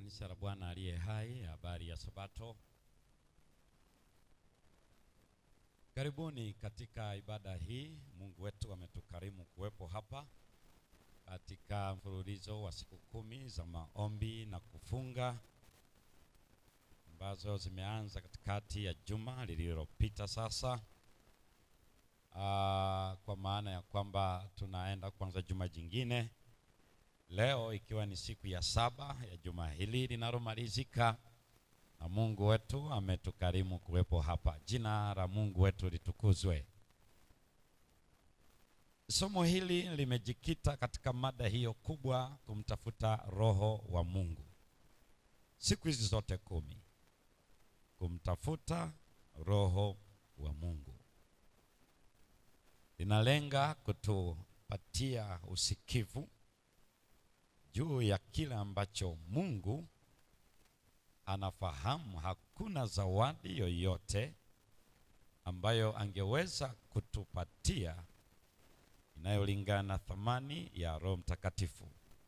Kanisa la Bwana aliye hai, habari ya Sabato. Karibuni katika ibada hii. Mungu wetu ametukarimu kuwepo hapa katika mfululizo wa siku kumi za maombi na kufunga ambazo zimeanza katikati ya juma lililopita sasa. Aa, kwa maana ya kwamba tunaenda kuanza juma jingine leo ikiwa ni siku ya saba ya juma hili linalomalizika, na Mungu wetu ametukarimu kuwepo hapa. Jina la Mungu wetu litukuzwe. Somo hili limejikita katika mada hiyo kubwa, kumtafuta Roho wa Mungu. Siku hizi zote kumi, kumtafuta Roho wa Mungu linalenga kutupatia usikivu juu ya kile ambacho Mungu anafahamu. Hakuna zawadi yoyote ambayo angeweza kutupatia inayolingana na thamani ya Roho Mtakatifu.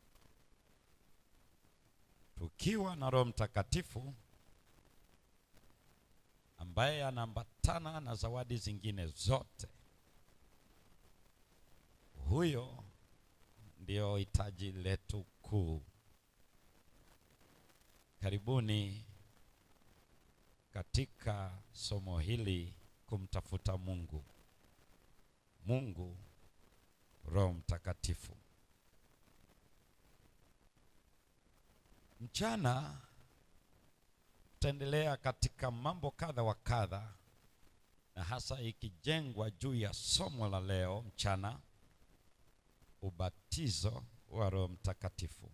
Tukiwa na Roho Mtakatifu ambaye anaambatana na zawadi zingine zote, huyo ndio hitaji letu kuu. Karibuni katika somo hili kumtafuta Mungu. Mungu Roho Mtakatifu. Mchana tutaendelea katika mambo kadha wa kadha, na hasa ikijengwa juu ya somo la leo mchana ubatizo wa Roho Mtakatifu.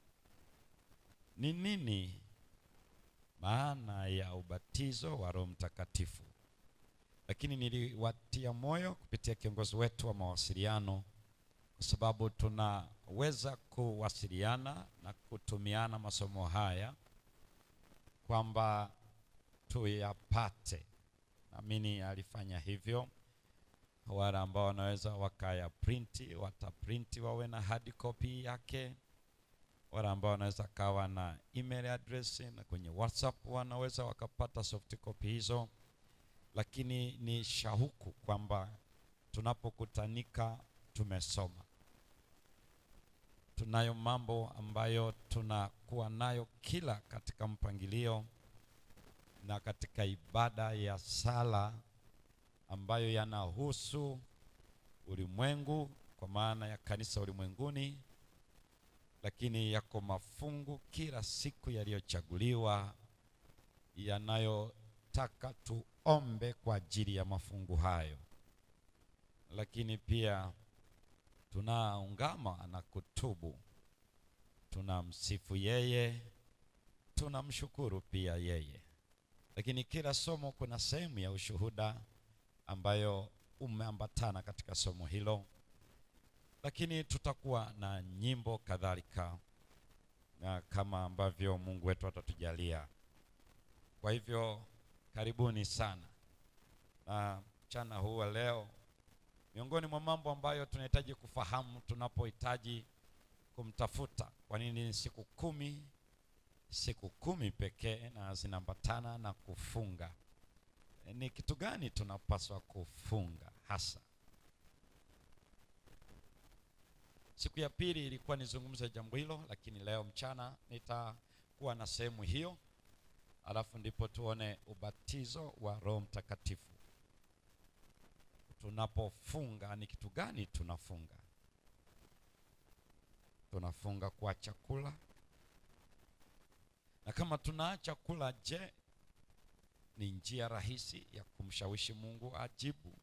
Ni nini maana ya ubatizo wa Roho Mtakatifu? Lakini niliwatia moyo kupitia kiongozi wetu wa mawasiliano, kwa sababu tunaweza kuwasiliana na kutumiana masomo haya kwamba tuyapate. Naamini alifanya hivyo wale ambao wanaweza wakaya printi wataprinti wawe na hard copy yake. Wale ambao wanaweza kawa na email address na kwenye WhatsApp wanaweza wakapata soft copy hizo, lakini ni shauku kwamba tunapokutanika tumesoma. Tunayo mambo ambayo tunakuwa nayo kila katika mpangilio na katika ibada ya sala ambayo yanahusu ulimwengu kwa maana ya kanisa ulimwenguni, lakini yako mafungu kila siku yaliyochaguliwa yanayotaka tuombe kwa ajili ya mafungu hayo, lakini pia tunaungama na kutubu, tunamsifu yeye, tunamshukuru pia yeye, lakini kila somo kuna sehemu ya ushuhuda ambayo umeambatana katika somo hilo, lakini tutakuwa na nyimbo kadhalika, na kama ambavyo Mungu wetu atatujalia. Kwa hivyo karibuni sana, na mchana huu wa leo, miongoni mwa mambo ambayo tunahitaji kufahamu tunapohitaji kumtafuta, kwa nini ni siku kumi, siku kumi pekee na zinaambatana na kufunga ni kitu gani tunapaswa kufunga hasa? Siku ya pili ilikuwa nizungumze jambo hilo, lakini leo mchana nitakuwa na sehemu hiyo, alafu ndipo tuone ubatizo wa Roho Mtakatifu. Tunapofunga ni kitu gani tunafunga? Tunafunga kwa chakula, na kama tunaacha kula, je, ni njia rahisi ya kumshawishi Mungu ajibu?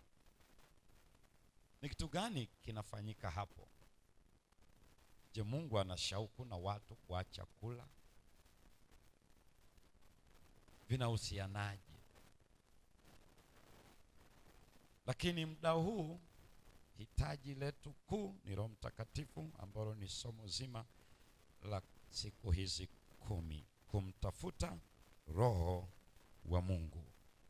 Ni kitu gani kinafanyika hapo? Je, Mungu ana shauku na watu kuacha kula? Vinahusianaje? Lakini muda huu hitaji letu kuu ni Roho Mtakatifu, ambalo ni somo zima la siku hizi kumi, kumtafuta Roho wa Mungu.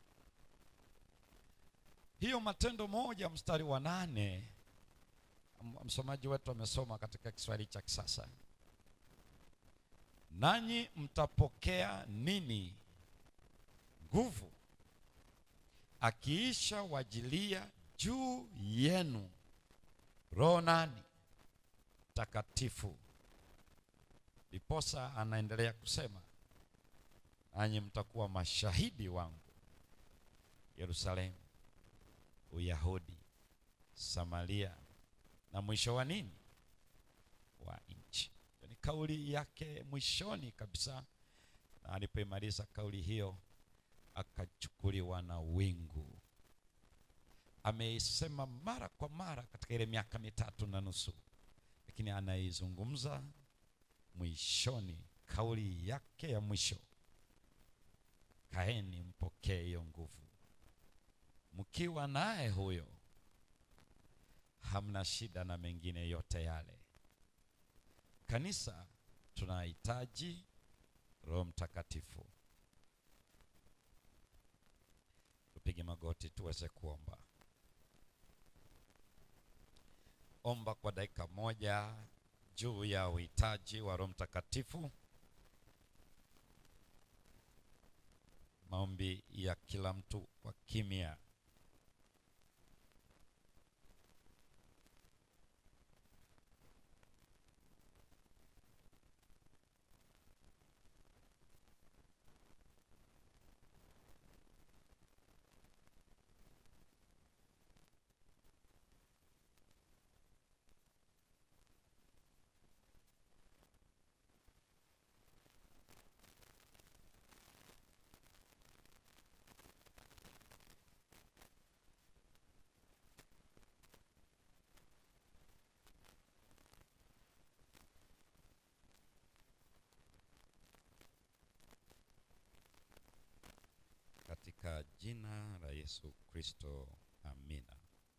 Hiyo Matendo moja mstari wa nane msomaji wetu amesoma katika Kiswahili cha kisasa. nanyi mtapokea nini? Nguvu akiisha wajilia juu yenu Roho nani? Takatifu. Ndiposa anaendelea kusema, nanyi mtakuwa mashahidi wangu Yerusalemu, Uyahudi, Samaria na mwisho wa nini? Wa nchi. Ni kauli yake mwishoni kabisa, na alipoimaliza kauli hiyo akachukuliwa na wingu. Ameisema mara kwa mara katika ile miaka mitatu na nusu, lakini anaizungumza mwishoni, kauli yake ya mwisho, kaeni mpokee hiyo nguvu. Mkiwa naye huyo, hamna shida na mengine yote yale. Kanisa tunahitaji Roho Mtakatifu. Tupige magoti tuweze kuomba. Omba kwa dakika moja juu ya uhitaji wa Roho Mtakatifu. Maombi ya kila mtu kwa kimya. Katika jina la Yesu Kristo, amina.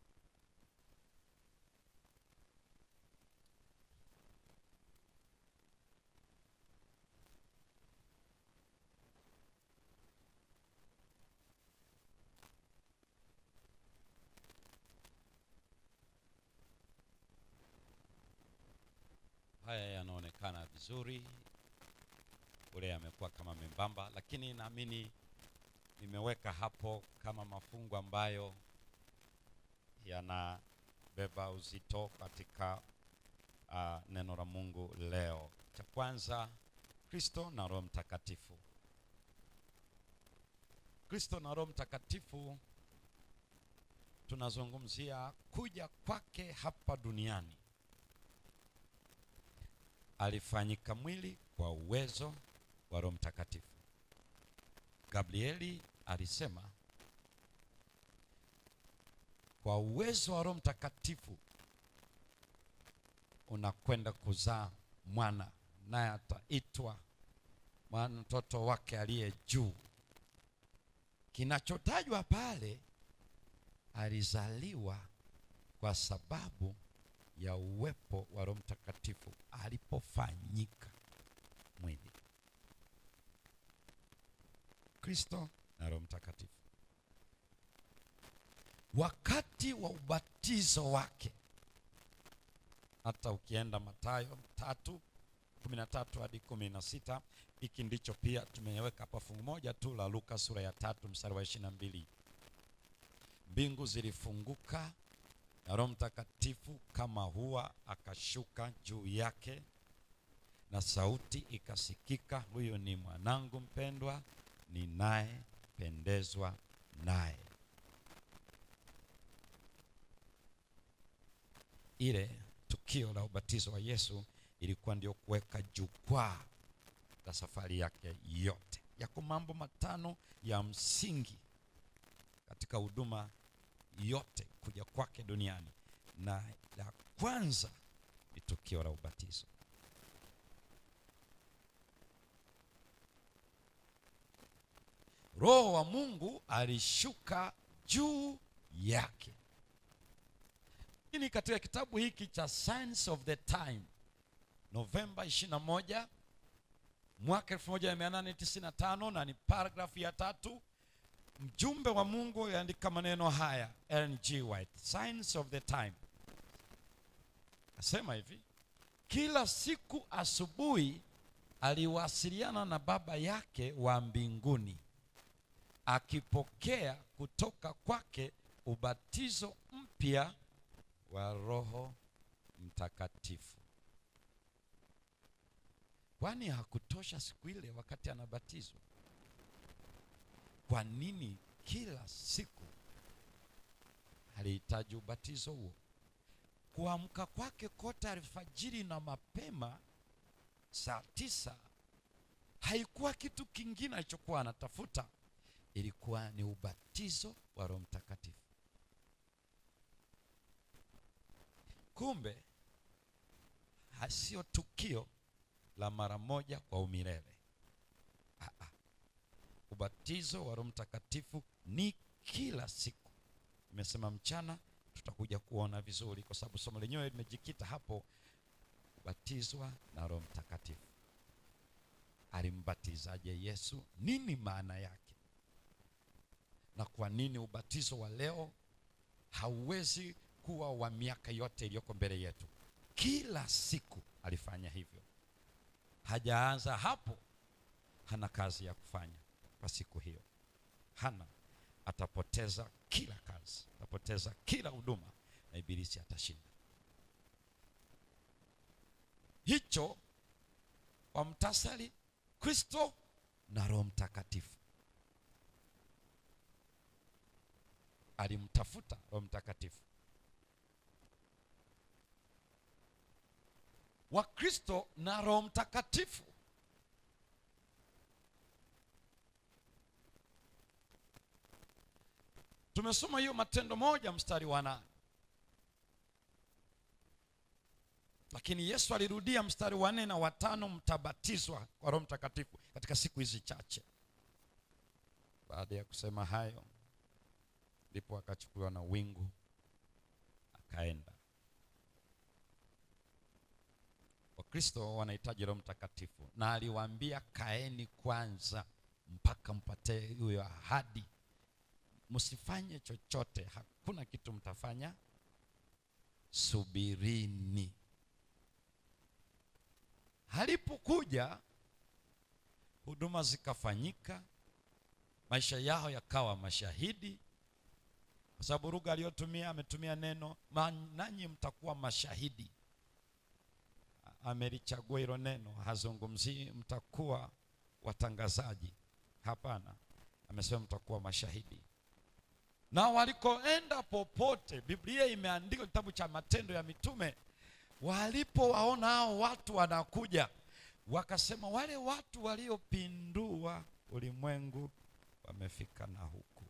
Haya yanaonekana vizuri, ule yamekuwa kama membamba, lakini naamini nimeweka hapo kama mafungu ambayo yanabeba uzito katika uh, neno la Mungu leo. Cha kwanza, Kristo na Roho Mtakatifu. Kristo na Roho Mtakatifu tunazungumzia kuja kwake hapa duniani. Alifanyika mwili kwa uwezo wa Roho Mtakatifu. Gabrieli alisema kwa uwezo wa Roho Mtakatifu unakwenda kuzaa mwana, naye ataitwa mwana mtoto wake aliye juu. Kinachotajwa pale, alizaliwa kwa sababu ya uwepo wa Roho Mtakatifu alipofanyika mwili. Kristo na Roho Mtakatifu. Wakati wa ubatizo wake, hata ukienda Mathayo tatu kumi na tatu hadi kumi na sita hiki ndicho pia tumeweka hapa fungu moja tu la Luka sura ya tatu mstari wa ishirini na mbili mbingu zilifunguka na Roho Mtakatifu kama hua akashuka juu yake, na sauti ikasikika, huyu ni mwanangu mpendwa ninayependezwa naye. Ile tukio la ubatizo wa Yesu ilikuwa ndio kuweka jukwaa la safari yake yote. Yako mambo matano ya msingi katika huduma yote kuja kwake duniani, na la kwanza ni tukio la ubatizo. Roho wa Mungu alishuka juu yake. Hii katika kitabu hiki cha Signs of the Time, Novemba 21 mwaka 1895, na ni paragrafu ya tatu. Mjumbe wa Mungu yaandika maneno haya, Ellen G. White, Signs of the Time, asema hivi: kila siku asubuhi aliwasiliana na baba yake wa mbinguni akipokea kutoka kwake ubatizo mpya wa roho mtakatifu kwani hakutosha siku ile wakati anabatizwa kwa nini kila siku alihitaji ubatizo huo kuamka kwake kote alfajiri na mapema saa tisa haikuwa kitu kingine alichokuwa anatafuta ilikuwa ni ubatizo wa roho mtakatifu kumbe hasio tukio la mara moja kwa umilele ah, ah. ubatizo wa roho mtakatifu ni kila siku imesema mchana tutakuja kuona vizuri kwa sababu somo lenyewe limejikita hapo kubatizwa na roho mtakatifu alimbatizaje yesu nini maana yake na kwa nini ubatizo wa leo hauwezi kuwa wa miaka yote iliyoko mbele yetu kila siku alifanya hivyo hajaanza hapo hana kazi ya kufanya kwa siku hiyo hana atapoteza kila kazi atapoteza kila huduma na ibilisi atashinda hicho kwa mtasari kristo na roho mtakatifu alimtafuta roho mtakatifu wakristo na roho mtakatifu tumesoma hiyo matendo moja mstari wa nane lakini yesu alirudia mstari wa nne na watano mtabatizwa kwa roho mtakatifu katika siku hizi chache baada ya kusema hayo ndipo akachukuliwa na wingu akaenda wakristo wanahitaji roho mtakatifu na aliwaambia kaeni kwanza mpaka mpate hiyo ahadi msifanye chochote hakuna kitu mtafanya subirini halipokuja huduma zikafanyika maisha yao yakawa mashahidi kwa sababu lugha aliyotumia ametumia neno nanyi mtakuwa mashahidi amelichagua hilo neno hazungumzii mtakuwa watangazaji hapana amesema mtakuwa mashahidi na walikoenda popote biblia imeandika kitabu cha matendo ya mitume walipowaona hao watu wanakuja wakasema wale watu waliopindua ulimwengu wamefika na huku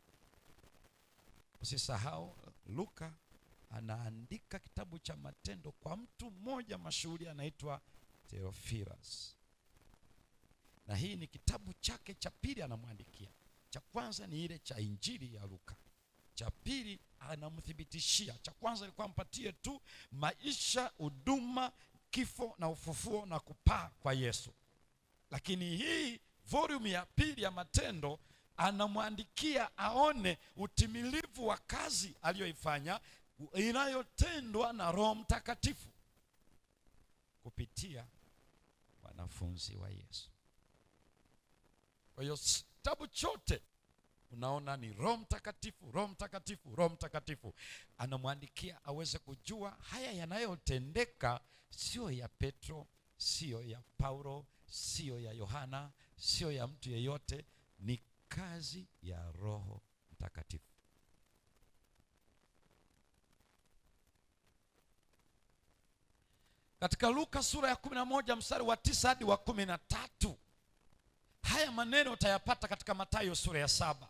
usisahau luka anaandika kitabu cha matendo kwa mtu mmoja mashuhuri anaitwa theophilus na hii ni kitabu chake cha pili anamwandikia cha kwanza ni ile cha injili ya luka cha pili anamthibitishia cha kwanza ilikuwa mpatie tu maisha huduma kifo na ufufuo na kupaa kwa yesu lakini hii volume ya pili ya matendo anamwandikia aone utimilivu wa kazi aliyoifanya inayotendwa na roho mtakatifu kupitia wanafunzi wa yesu kwa hiyo kitabu chote unaona ni roho mtakatifu roho mtakatifu roho mtakatifu anamwandikia aweze kujua haya yanayotendeka sio ya petro sio ya paulo sio ya yohana sio ya mtu yeyote ni kazi ya roho mtakatifu katika luka sura ya kumi na moja mstari wa tisa hadi wa kumi na tatu haya maneno utayapata katika matayo sura ya saba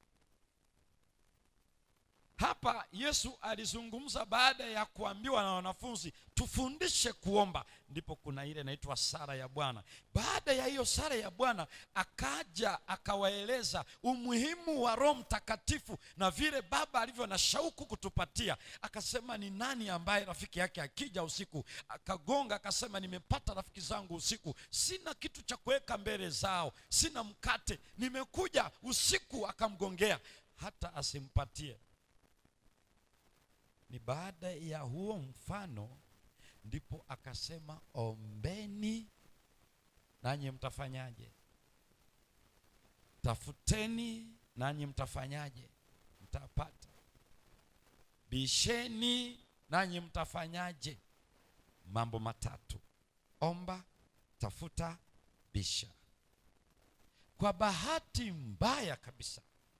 hapa yesu alizungumza baada ya kuambiwa na wanafunzi tufundishe kuomba ndipo kuna ile inaitwa sara ya bwana baada ya hiyo sara ya bwana akaja akawaeleza umuhimu wa roho mtakatifu na vile baba alivyo na shauku kutupatia akasema ni nani ambaye rafiki yake akija usiku akagonga akasema nimepata rafiki zangu usiku sina kitu cha kuweka mbele zao sina mkate nimekuja usiku akamgongea hata asimpatie ni baada ya huo mfano ndipo akasema ombeni nanyi mtafanyaje? Tafuteni nanyi mtafanyaje? Mtapata. Bisheni nanyi mtafanyaje? Mambo matatu: omba, tafuta, bisha. Kwa bahati mbaya kabisa,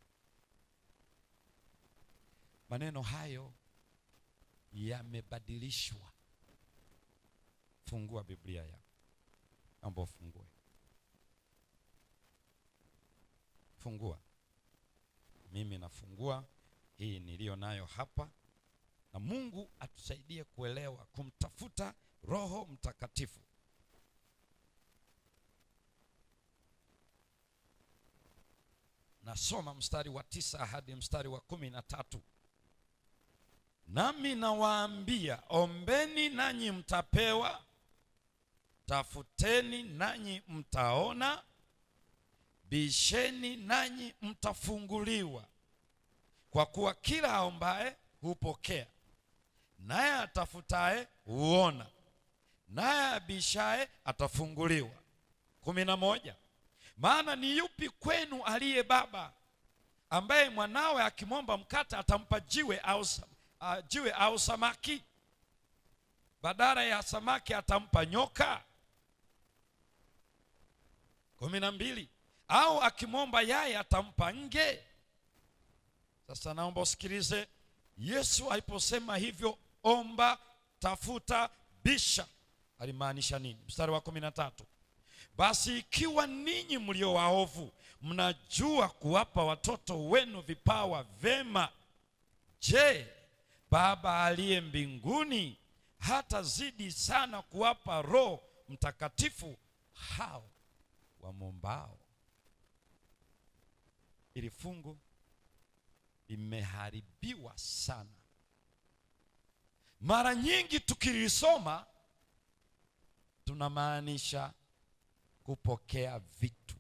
maneno hayo yamebadilishwa. Fungua Biblia yako, naomba ufungue, fungua. Mimi nafungua hii niliyo nayo hapa, na Mungu atusaidie kuelewa kumtafuta Roho Mtakatifu. Nasoma mstari wa tisa hadi mstari wa kumi na tatu. Nami nawaambia, ombeni nanyi mtapewa, tafuteni nanyi mtaona, bisheni nanyi mtafunguliwa. Kwa kuwa kila aombaye hupokea, naye atafutaye huona, naye abishaye atafunguliwa. kumi na moja. Maana ni yupi kwenu aliye baba ambaye mwanawe akimwomba mkate atampa jiwe au, uh, jiwe au samaki? Badala ya samaki atampa nyoka? kumi na mbili. Au akimwomba yai atampa nge? Sasa naomba usikilize. Yesu aliposema hivyo, omba, tafuta, bisha, alimaanisha nini? Mstari wa kumi na tatu. Basi ikiwa ninyi mlio waovu mnajua kuwapa watoto wenu vipawa vema, je, Baba aliye mbinguni hatazidi sana kuwapa Roho Mtakatifu hao wamwombao? Ili fungu limeharibiwa sana. Mara nyingi tukilisoma tunamaanisha kupokea vitu.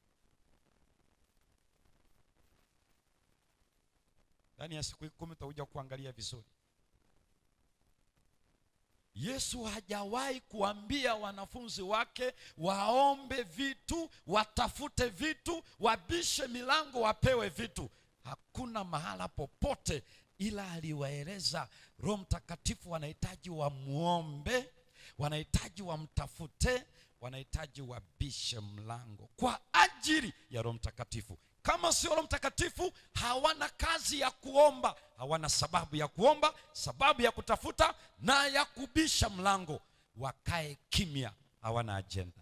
Ndani ya siku kumi utakuja kuangalia vizuri. Yesu hajawahi kuambia wanafunzi wake waombe vitu, watafute vitu, wabishe milango, wapewe vitu. Hakuna mahala popote, ila aliwaeleza Roho Mtakatifu wanahitaji wamwombe, wanahitaji wamtafute wanahitaji wabishe mlango kwa ajili ya Roho Mtakatifu. Kama sio Roho Mtakatifu, hawana kazi ya kuomba, hawana sababu ya kuomba, sababu ya kutafuta na ya kubisha mlango. Wakae kimya, hawana ajenda.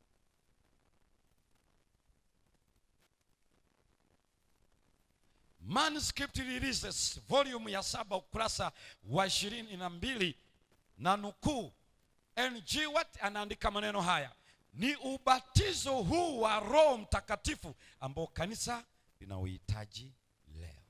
Manuscript Releases volume ya saba ukurasa wa ishirini na mbili na nukuu NG Watt anaandika maneno haya: ni ubatizo huu wa Roho Mtakatifu ambao kanisa linauhitaji leo.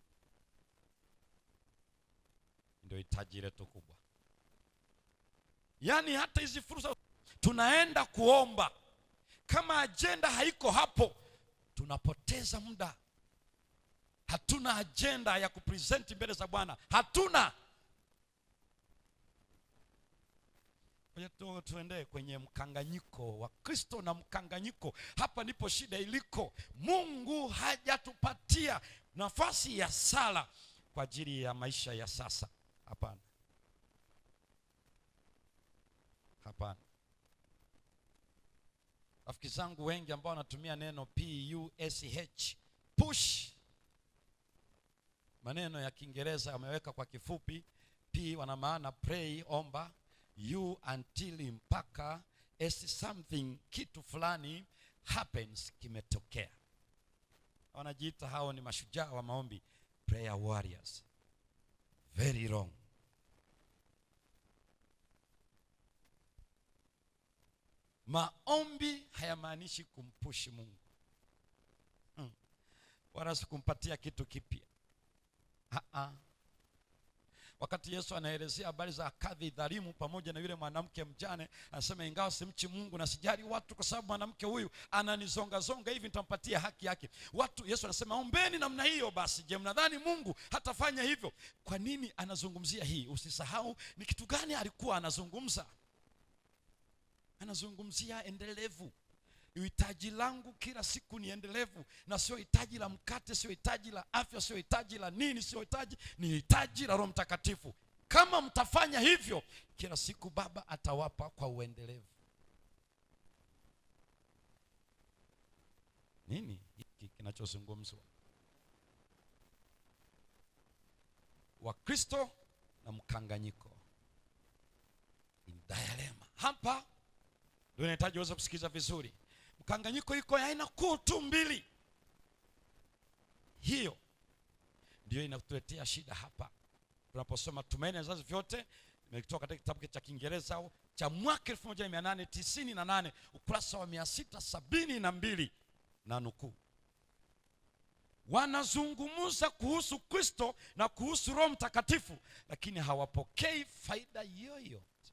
Ndio hitaji letu kubwa. Yaani hata hizi fursa tunaenda kuomba, kama ajenda haiko hapo, tunapoteza muda. Hatuna ajenda ya kupresenti mbele za Bwana, hatuna Tu, tuende kwenye mkanganyiko wa Kristo na mkanganyiko. Hapa ndipo shida iliko. Mungu hajatupatia nafasi ya sala kwa ajili ya maisha ya sasa. Hapana, hapana. Rafiki zangu wengi ambao wanatumia neno push push, maneno ya Kiingereza wameweka kwa kifupi. P wana maana pray, omba you until mpaka as something kitu fulani happens kimetokea. Wanajiita hao ni mashujaa wa maombi, prayer warriors. Very wrong. Maombi hayamaanishi kumpushi Mungu hmm, wala sikumpatia kitu kipya ha-ha. Wakati Yesu anaelezea habari za kadhi dhalimu pamoja na yule mwanamke mjane, anasema ingawa simchi Mungu na sijali watu, kwa sababu mwanamke huyu ananizongazonga hivi, nitampatia haki yake. Watu, Yesu anasema ombeni namna hiyo. Basi je, mnadhani Mungu hatafanya hivyo? Kwa nini anazungumzia hii? Usisahau ni kitu gani alikuwa anazungumza. Anazungumzia endelevu, hitaji langu kila siku ni endelevu na sio hitaji la mkate sio hitaji la afya sio hitaji la nini sio hitaji ni hitaji la roho mtakatifu kama mtafanya hivyo kila siku baba atawapa kwa uendelevu nini hiki kinachozungumzwa wakristo na mkanganyiko in dilemma hapa ndio inahitaji uweze kusikiliza vizuri mkanganyiko iko ya aina kuu tu mbili hiyo ndio inatuletea shida hapa tunaposoma tumaini ya vizazi vyote imetoka katika kitabu cha kiingereza cha mwaka 1898 ukurasa wa 672 na nukuu wanazungumza kuhusu kristo na kuhusu roho mtakatifu lakini hawapokei faida yoyote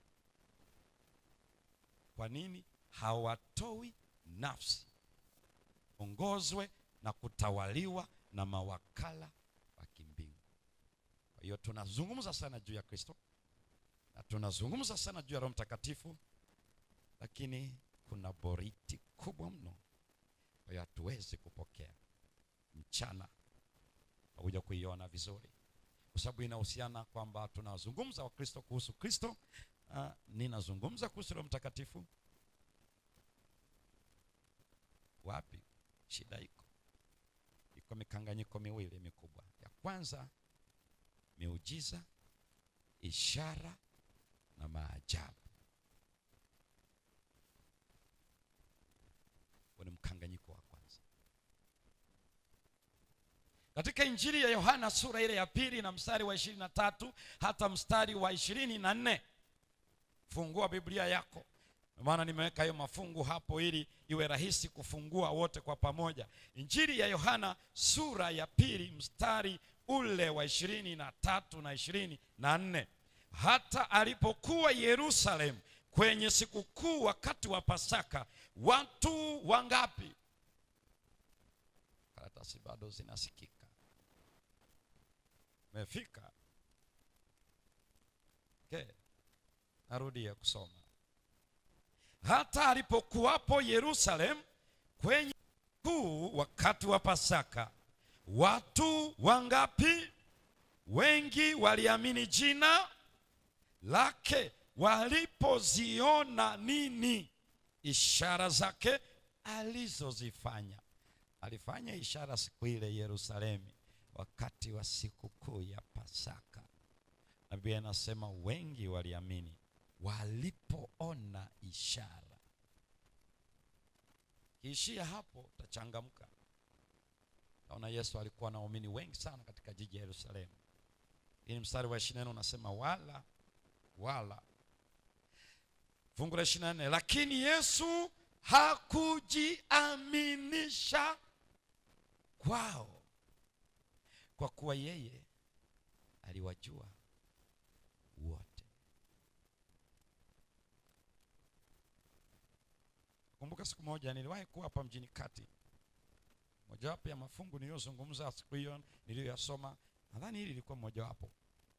kwa nini hawatoi nafsi ongozwe na kutawaliwa na mawakala wa kimbingu kwa hiyo tunazungumza sana juu ya kristo na tunazungumza sana juu ya roho mtakatifu lakini kuna boriti kubwa mno kwa hiyo hatuwezi kupokea mchana hakuja kuiona vizuri kwa sababu inahusiana kwamba tunazungumza wakristo kuhusu kristo uh, ninazungumza kuhusu roho mtakatifu wapi shida iko iko mikanganyiko miwili mikubwa ya kwanza miujiza ishara na maajabu huo ni mkanganyiko wa kwanza katika injili ya yohana sura ile ya pili na mstari wa ishirini na tatu hata mstari wa ishirini na nne fungua biblia yako maana nimeweka hiyo mafungu hapo ili iwe rahisi kufungua wote kwa pamoja injili ya yohana sura ya pili mstari ule wa ishirini na tatu na ishirini na nne hata alipokuwa yerusalemu kwenye sikukuu wakati wa pasaka watu wangapi karatasi bado zinasikika mefika okay. narudia kusoma hata alipokuwapo yerusalemu kwenye kuu wakati wa pasaka watu wangapi wengi waliamini jina lake walipoziona nini ishara zake alizozifanya alifanya ishara siku ile yerusalemu wakati wa sikukuu ya pasaka na biblia inasema wengi waliamini walipoona ishara kiishia hapo utachangamka naona yesu alikuwa na waumini wengi sana katika jiji ya yerusalemu ili mstari wa ishiri nne unasema wala wala fungu la ishiri na nne lakini yesu hakujiaminisha kwao kwa kuwa yeye aliwajua wote kumbuka siku moja niliwahi kuwa hapa mjini kati mojawapo ya mafungu niliyozungumza siku hiyo niliyoyasoma nadhani hili lilikuwa mojawapo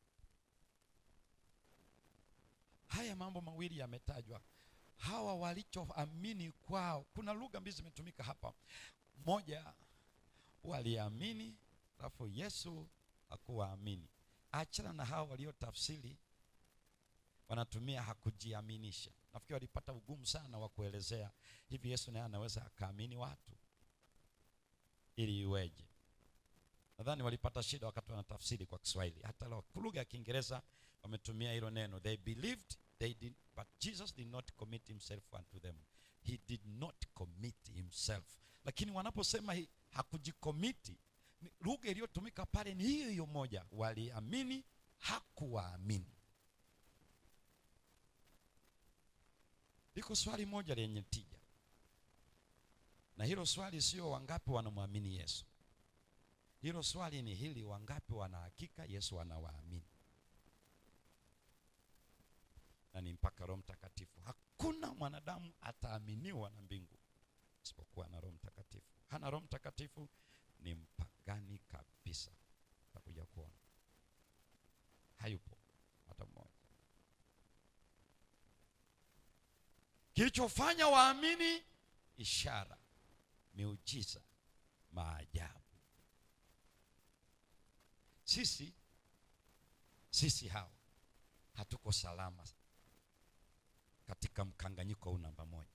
haya mambo mawili yametajwa hawa walichoamini kwao kuna lugha mbili zimetumika hapa moja waliamini alafu yesu hakuwaamini achana na hawa waliotafsiri wanatumia hakujiaminisha nafikiri walipata ugumu sana wa kuelezea hivi yesu naye anaweza akaamini watu ili iweje nadhani walipata shida wakati wanatafsiri kwa kiswahili hata lugha ya kiingereza wametumia hilo neno they believed they did, but jesus did not commit himself unto them he did not commit himself lakini wanaposema hi- hakujikomiti ni- lugha iliyotumika pale ni hiyo hiyo moja waliamini hakuwaamini liko swali moja lenye tija na hilo swali sio wangapi wanamwamini yesu hilo swali ni hili wangapi wanahakika yesu anawaamini na ni mpaka roho mtakatifu hakuna mwanadamu ataaminiwa na mbingu isipokuwa na roho mtakatifu hana roho mtakatifu ni mpagani kabisa takuja kuona hayupo hata mmoja kilichofanya waamini ishara miujiza maajabu sisi sisi hawa hatuko salama katika mkanganyiko huu namba moja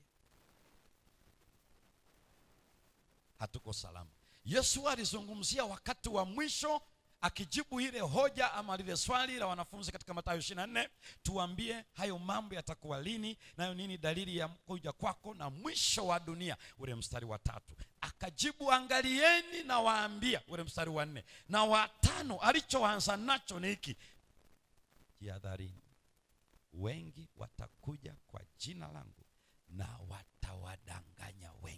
hatuko salama yesu alizungumzia wakati wa mwisho akijibu ile hoja ama lile swali la wanafunzi katika matayo 24 tuambie hayo mambo yatakuwa lini nayo nini dalili ya kuja kwako na mwisho wa dunia ule mstari wa tatu akajibu angalieni na waambia ule mstari wa nne na watano alichoanza nacho ni hiki jihadharini wengi watakuja kwa jina langu na watawadanganya wengi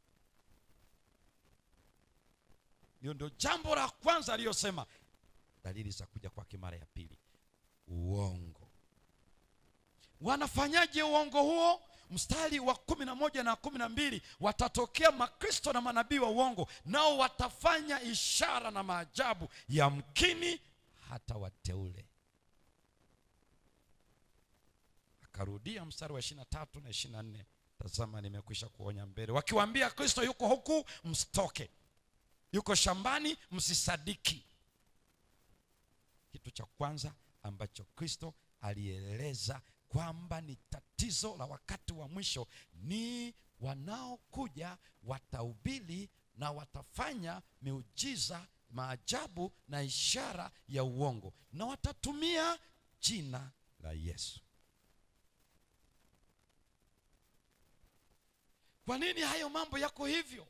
hiyo ndio jambo la kwanza aliyosema dalili za kuja kwake mara ya pili uongo wanafanyaje uongo huo mstari wa kumi na moja na kumi na mbili watatokea makristo na manabii wa uongo nao watafanya ishara na maajabu yamkini hata wateule akarudia mstari wa ishirina tatu na ishirina nne tazama nimekwisha kuonya mbele wakiwaambia kristo yuko huku msitoke yuko shambani msisadiki kitu cha kwanza ambacho kristo alieleza kwamba ni tatizo la wakati wa mwisho ni wanaokuja watahubiri na watafanya miujiza maajabu na ishara ya uongo na watatumia jina la yesu kwa nini hayo mambo yako hivyo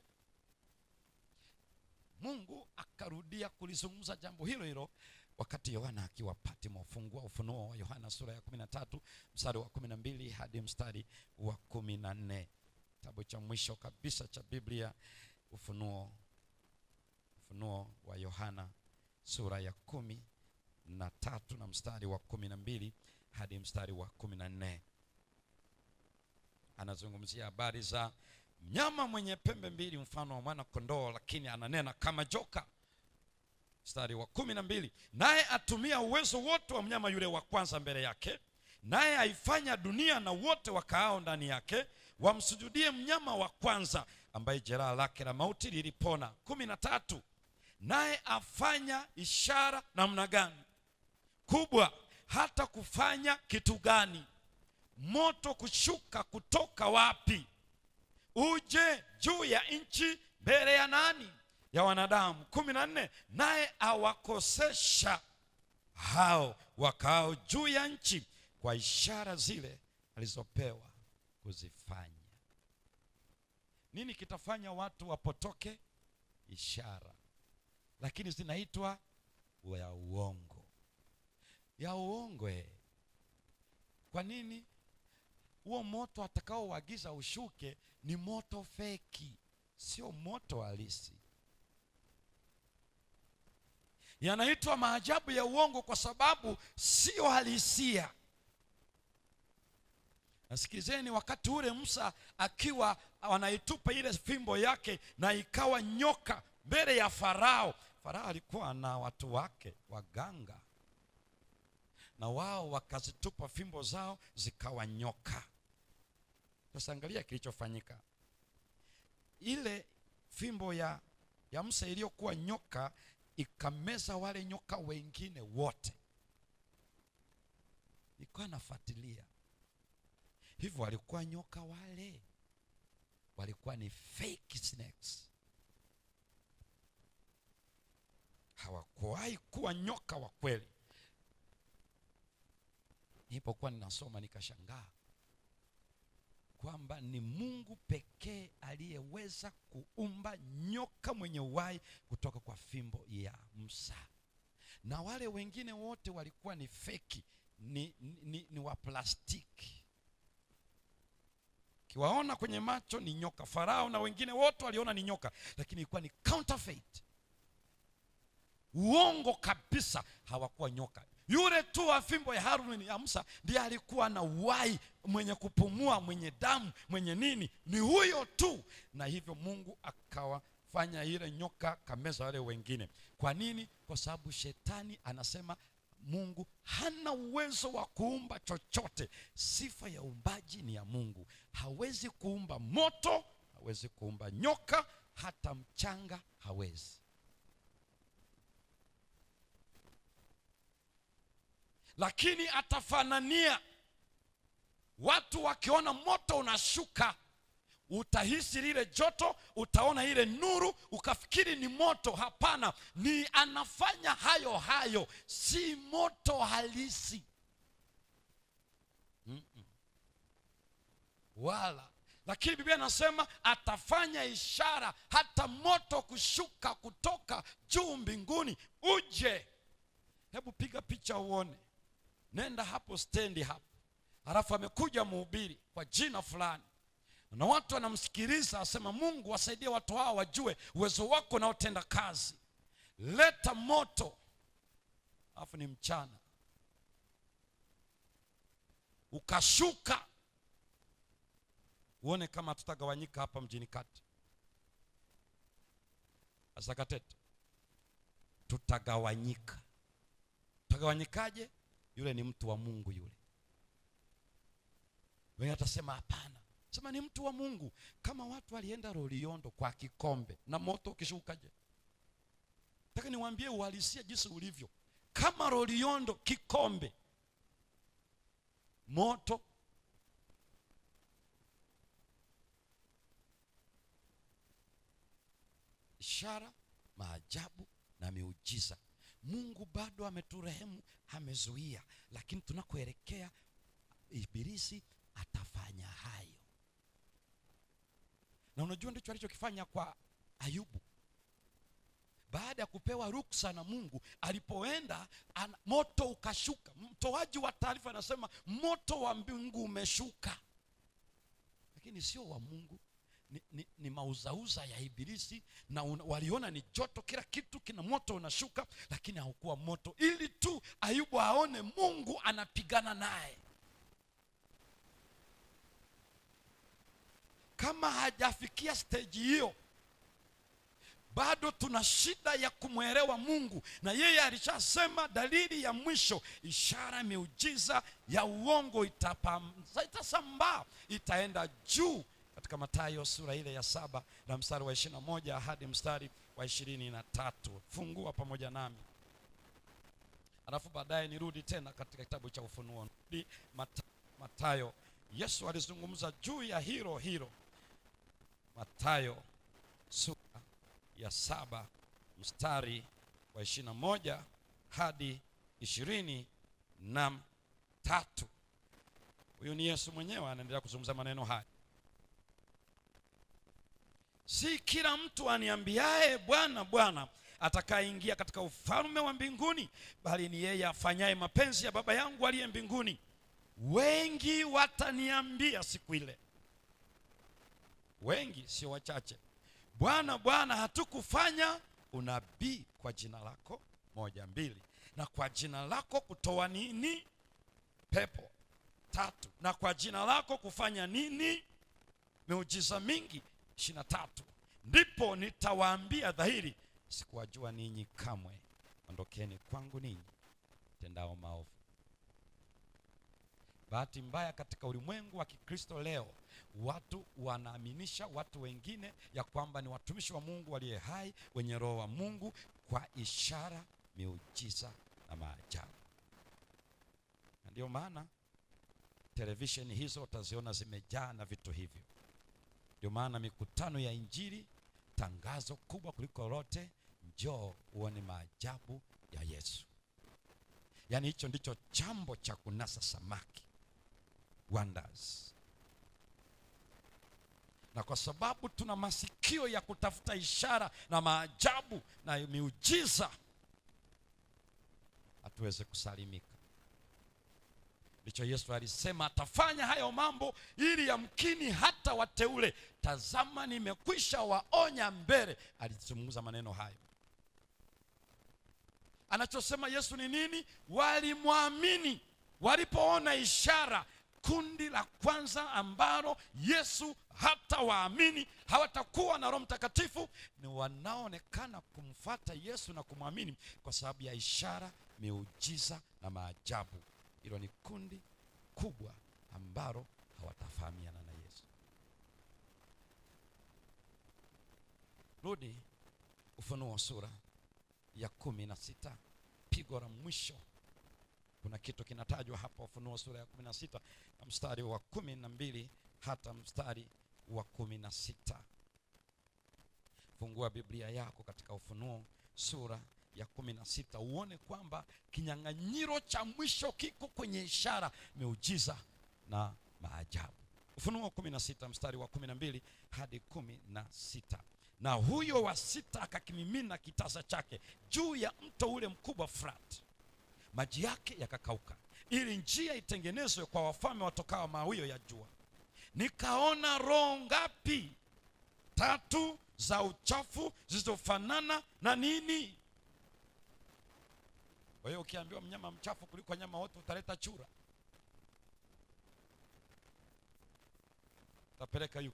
mungu akarudia kulizungumza jambo hilo hilo wakati yohana akiwa patimo fungua ufunuo wa yohana sura ya kumi na tatu mstari wa kumi na mbili hadi mstari wa kumi na nne kitabu cha mwisho kabisa cha biblia ufunuo ufunuo wa yohana sura ya kumi na tatu na mstari wa kumi na mbili hadi mstari wa kumi na nne anazungumzia habari za mnyama mwenye pembe mbili mfano wa mwana kondoo lakini ananena kama joka mstari wa kumi na mbili naye atumia uwezo wote wa mnyama yule wa kwanza mbele yake naye aifanya dunia na wote wakaao ndani yake wamsujudie mnyama wa kwanza ambaye jeraha lake la mauti lilipona kumi na tatu naye afanya ishara namna gani kubwa hata kufanya kitu gani moto kushuka kutoka wapi uje juu ya nchi mbele ya nani ya wanadamu kumi na nne naye awakosesha hao wakao juu ya nchi kwa ishara zile alizopewa kuzifanya nini kitafanya watu wapotoke ishara lakini zinaitwa ya uongo ya uongo eh. kwa nini huo moto atakaouagiza ushuke ni moto feki sio moto halisi yanaitwa maajabu ya uongo kwa sababu sio halisia nasikilizeni wakati ule musa akiwa wanaitupa ile fimbo yake na ikawa nyoka mbele ya farao farao alikuwa na watu wake waganga na wao wakazitupa fimbo zao zikawa nyoka sasa angalia kilichofanyika ile fimbo ya ya musa iliyokuwa nyoka ikameza wale nyoka wengine wote ikawa nafuatilia hivyo walikuwa nyoka wale walikuwa ni fake snakes hawakuwahi kuwa nyoka wa kweli nilipokuwa ninasoma nikashangaa kwamba ni mungu pekee aliyeweza kuumba nyoka mwenye uhai kutoka kwa fimbo ya msa na wale wengine wote walikuwa ni feki ni, ni, ni, ni wa plastiki kiwaona kwenye macho ni nyoka farao na wengine wote waliona ni nyoka lakini ilikuwa ni counterfeit uongo kabisa hawakuwa nyoka yule tu wa fimbo ya haruni ya musa ndiye alikuwa na uhai mwenye kupumua mwenye damu mwenye nini ni huyo tu na hivyo mungu akawafanya ile nyoka kameza wale wengine kwa nini kwa sababu shetani anasema mungu hana uwezo wa kuumba chochote sifa ya uumbaji ni ya mungu hawezi kuumba moto hawezi kuumba nyoka hata mchanga hawezi lakini atafanania watu wakiona moto unashuka utahisi lile joto utaona ile nuru ukafikiri ni moto hapana ni anafanya hayo hayo si moto halisi Mm-mm. wala lakini biblia inasema atafanya ishara hata moto kushuka kutoka juu mbinguni uje hebu piga picha uone nenda hapo stendi hapo halafu amekuja mhubiri kwa jina fulani na watu wanamsikiliza asema mungu wasaidie watu hao wajue uwezo wako unaotenda kazi leta moto alafu ni mchana ukashuka uone kama tutagawanyika hapa mjini kati asakatete tutagawanyika tutagawanyikaje yule ni mtu wa mungu yule wengi atasema hapana sema ni mtu wa mungu kama watu walienda roliondo kwa kikombe na moto ukishukaje taka niwaambie uhalisia jinsi ulivyo kama roliondo kikombe moto ishara maajabu na miujiza mungu bado ameturehemu amezuia lakini tunakoelekea ibilisi atafanya hayo na unajua ndicho alichokifanya kwa ayubu baada ya kupewa ruksa na mungu alipoenda ana, moto ukashuka mtoaji wa taarifa anasema moto wa mbingu umeshuka lakini sio wa mungu ni, ni, ni mauzauza ya ibilisi na una, waliona ni joto kila kitu kina moto unashuka lakini haukuwa moto ili tu ayubu aone mungu anapigana naye kama hajafikia steji hiyo bado tuna shida ya kumwelewa mungu na yeye alishasema dalili ya mwisho ishara miujiza ya uongo itapam- itasambaa itaenda juu katika matayo sura ile ya saba na mstari wa ishirina moja hadi mstari wa ishirini na tatu fungua pamoja nami alafu baadaye nirudi tena katika kitabu cha ufunuo Rudi Mata- matayo yesu alizungumza juu ya hilo hilo matayo sura ya saba mstari wa ishirina moja hadi ishirini na tatu huyu ni yesu mwenyewe anaendelea kuzungumza maneno haya si kila mtu aniambiaye bwana bwana atakayeingia katika ufalme wa mbinguni bali ni yeye afanyaye mapenzi ya baba yangu aliye mbinguni wengi wataniambia siku ile wengi sio wachache bwana bwana hatukufanya unabii kwa jina lako moja mbili na kwa jina lako kutoa nini pepo tatu na kwa jina lako kufanya nini miujiza mingi ishiri na tatu ndipo nitawaambia dhahiri sikuwajua ninyi kamwe ondokeni kwangu ninyi tendao maovu bahati mbaya katika ulimwengu wa kikristo leo watu wanaaminisha watu wengine ya kwamba ni watumishi wa mungu waliye hai wenye roho wa mungu kwa ishara miujiza na maajabu na ndio maana televisheni hizo utaziona zimejaa na vitu hivyo ndio maana mikutano ya injili tangazo kubwa kuliko lote njoo uone maajabu ya yesu yaani hicho ndicho chambo cha kunasa samaki wonders na kwa sababu tuna masikio ya kutafuta ishara na maajabu na miujiza hatuweze kusalimika ndicho yesu alisema atafanya hayo mambo ili yamkini hata wateule tazama nimekwisha waonya mbele alizungumza maneno hayo anachosema yesu ni nini walimwamini walipoona ishara kundi la kwanza ambalo yesu hata waamini hawatakuwa na roho mtakatifu ni wanaoonekana kumfata yesu na kumwamini kwa sababu ya ishara miujiza na maajabu hilo ni kundi kubwa ambalo hawatafahamiana na yesu turudi ufunuo sura ya kumi na sita pigo la mwisho kuna kitu kinatajwa hapa ufunuo sura ya kumi na sita na mstari wa kumi na mbili hata mstari wa kumi na sita fungua biblia yako katika ufunuo sura ya kumi na sita uone kwamba kinyang'anyiro cha mwisho kiko kwenye ishara miujiza na maajabu ufunuo kumi na sita mstari wa kumi na mbili hadi kumi na sita na huyo wa sita akakimimina kitasa chake juu ya mto ule mkubwa Frat, maji yake yakakauka, ili njia itengenezwe kwa wafalme watokao mawio ya jua. Nikaona roho ngapi? Tatu za uchafu zilizofanana na nini? Kwa hiyo ukiambiwa mnyama mchafu kuliko nyama wote, utaleta chura, utapeleka yuko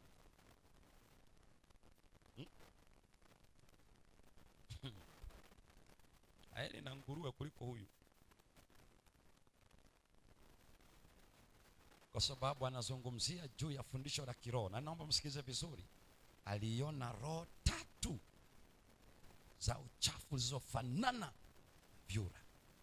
aeli na nguruwe kuliko huyu, kwa sababu anazungumzia juu ya fundisho la kiroho, na naomba msikilize vizuri. Aliona roho tatu za uchafu zilizofanana vyura.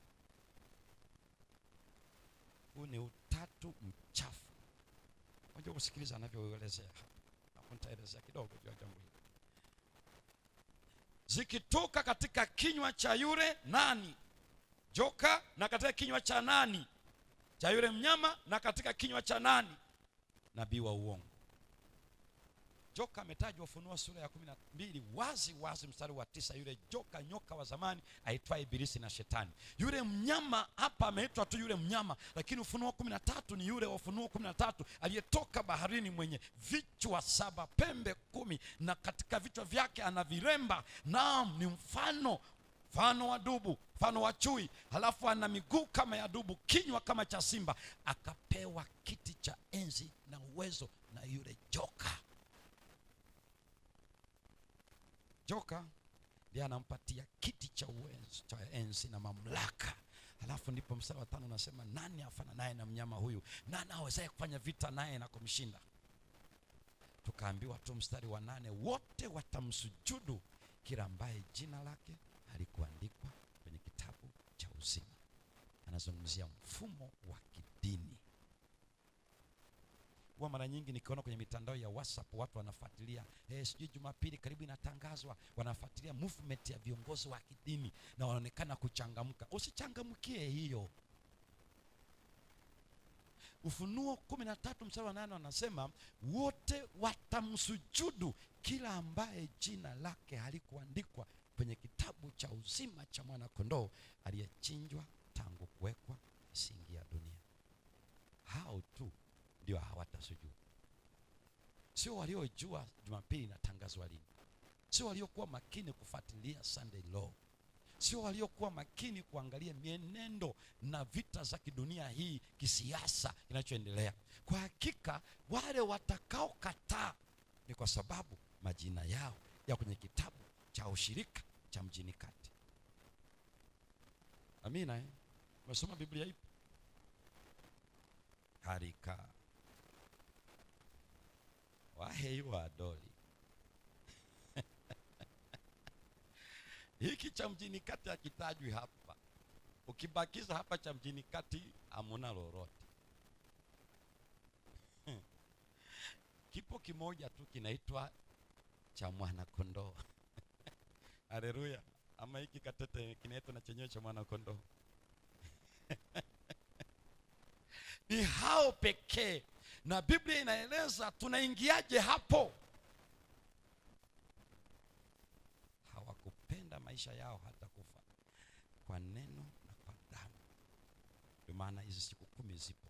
Huu ni utatu mchafu. Unajua kusikiliza anavyoelezea hapa, hapo nitaelezea kidogo juu ya jambo hili zikitoka katika kinywa cha yule nani joka na katika kinywa cha nani cha yule mnyama na katika kinywa cha nani nabii wa uongo joka ametajwa ufunuo sura ya kumi na mbili wazi wazi mstari wa tisa yule joka nyoka wa zamani aitwaye ibilisi na shetani yule mnyama hapa ameitwa tu yule mnyama lakini ufunuo kumi na tatu ni yule wa ufunuo kumi na tatu aliyetoka baharini mwenye vichwa saba pembe kumi na katika vichwa vyake ana viremba naam ni mfano mfano wa dubu mfano wa chui halafu ana miguu kama ya dubu kinywa kama cha simba akapewa kiti cha enzi na uwezo na yule joka joka ndiye anampatia kiti cha uwezo cha enzi na mamlaka halafu ndipo mstari wa tano unasema nani afana naye na mnyama huyu nani awezaye kufanya vita naye na kumshinda tukaambiwa tu mstari wa nane wote watamsujudu kila ambaye jina lake halikuandikwa kwenye kitabu cha uzima anazungumzia mfumo wa kidini huwa mara nyingi nikiona kwenye mitandao ya whatsapp watu wanafuatilia eh, sijui jumapili karibu inatangazwa wanafuatilia movement ya viongozi wa kidini na wanaonekana kuchangamka usichangamkie hiyo ufunuo kumi na tatu mstari wa nane wanasema wote watamsujudu kila ambaye jina lake halikuandikwa kwenye kitabu cha uzima cha mwanakondoo aliyechinjwa tangu kuwekwa misingi ya dunia hao tu ndio hawatasujudu sio waliojua jumapili inatangazwa lini sio waliokuwa makini kufuatilia sunday law sio waliokuwa makini kuangalia mienendo na vita za kidunia hii kisiasa kinachoendelea kwa hakika wale watakaokataa ni kwa sababu majina yao ya kwenye kitabu cha ushirika cha mjini kati amina eh? umesoma biblia ipi harika waheiwa adoli hiki cha mjini kati hakitajwi hapa ukibakiza hapa cha mjini kati hamuna lolote kipo kimoja tu kinaitwa cha mwanakondoo haleluya ama hiki katete kinaitwa na chenyewe cha mwanakondoo ni hao pekee na biblia inaeleza tunaingiaje hapo hawakupenda maisha yao hata kufa kwa neno na kwa damu ndio maana hizi siku kumi zipo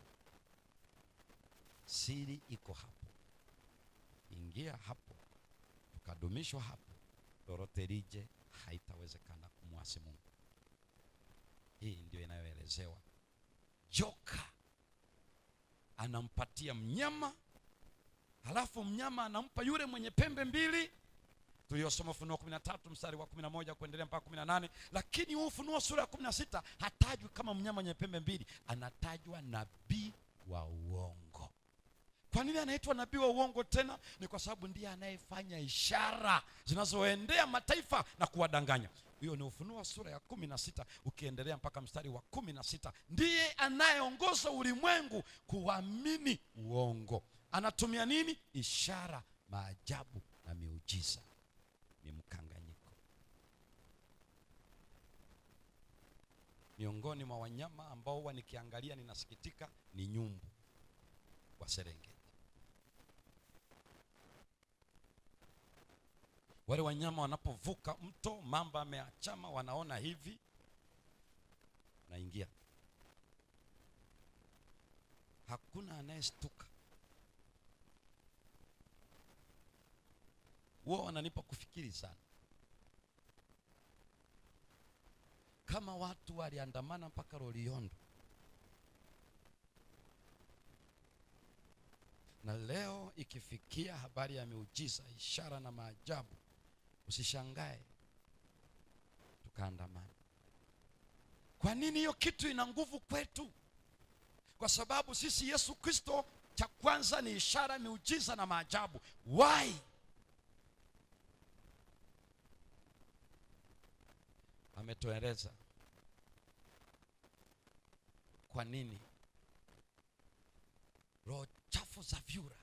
siri iko hapo ingia hapo tukadumishwa hapo lolote lije haitawezekana kumwasi mungu hii ndio inayoelezewa joka anampatia mnyama halafu mnyama anampa yule mwenye pembe mbili tuliosoma ufunuo kumi na tatu mstari wa kumi na moja kuendelea mpaka kumi na nane lakini huu ufunuo sura ya kumi na sita hatajwi kama mnyama mwenye pembe mbili anatajwa nabii wa uongo kwa nini anaitwa nabii wa uongo tena ni kwa sababu ndiye anayefanya ishara zinazoendea mataifa na kuwadanganya hiyo ni ufunuo wa sura ya kumi na sita ukiendelea mpaka mstari wa kumi na sita ndiye anayeongoza ulimwengu kuamini uongo anatumia nini ishara maajabu na miujiza ni mkanganyiko miongoni mwa wanyama ambao huwa nikiangalia ninasikitika ni nyumbu wa serengeti wale wanyama wanapovuka mto mamba ameachama wanaona hivi naingia hakuna anayestuka huwa wananipa kufikiri sana kama watu waliandamana mpaka Loliondo na leo ikifikia habari ya miujiza, ishara na maajabu, usishangae tukaandamana. Kwa nini hiyo kitu ina nguvu kwetu? Kwa sababu sisi Yesu Kristo, cha kwanza ni ishara, miujiza na maajabu. Why? ametueleza kwa nini roho chafu za vyura.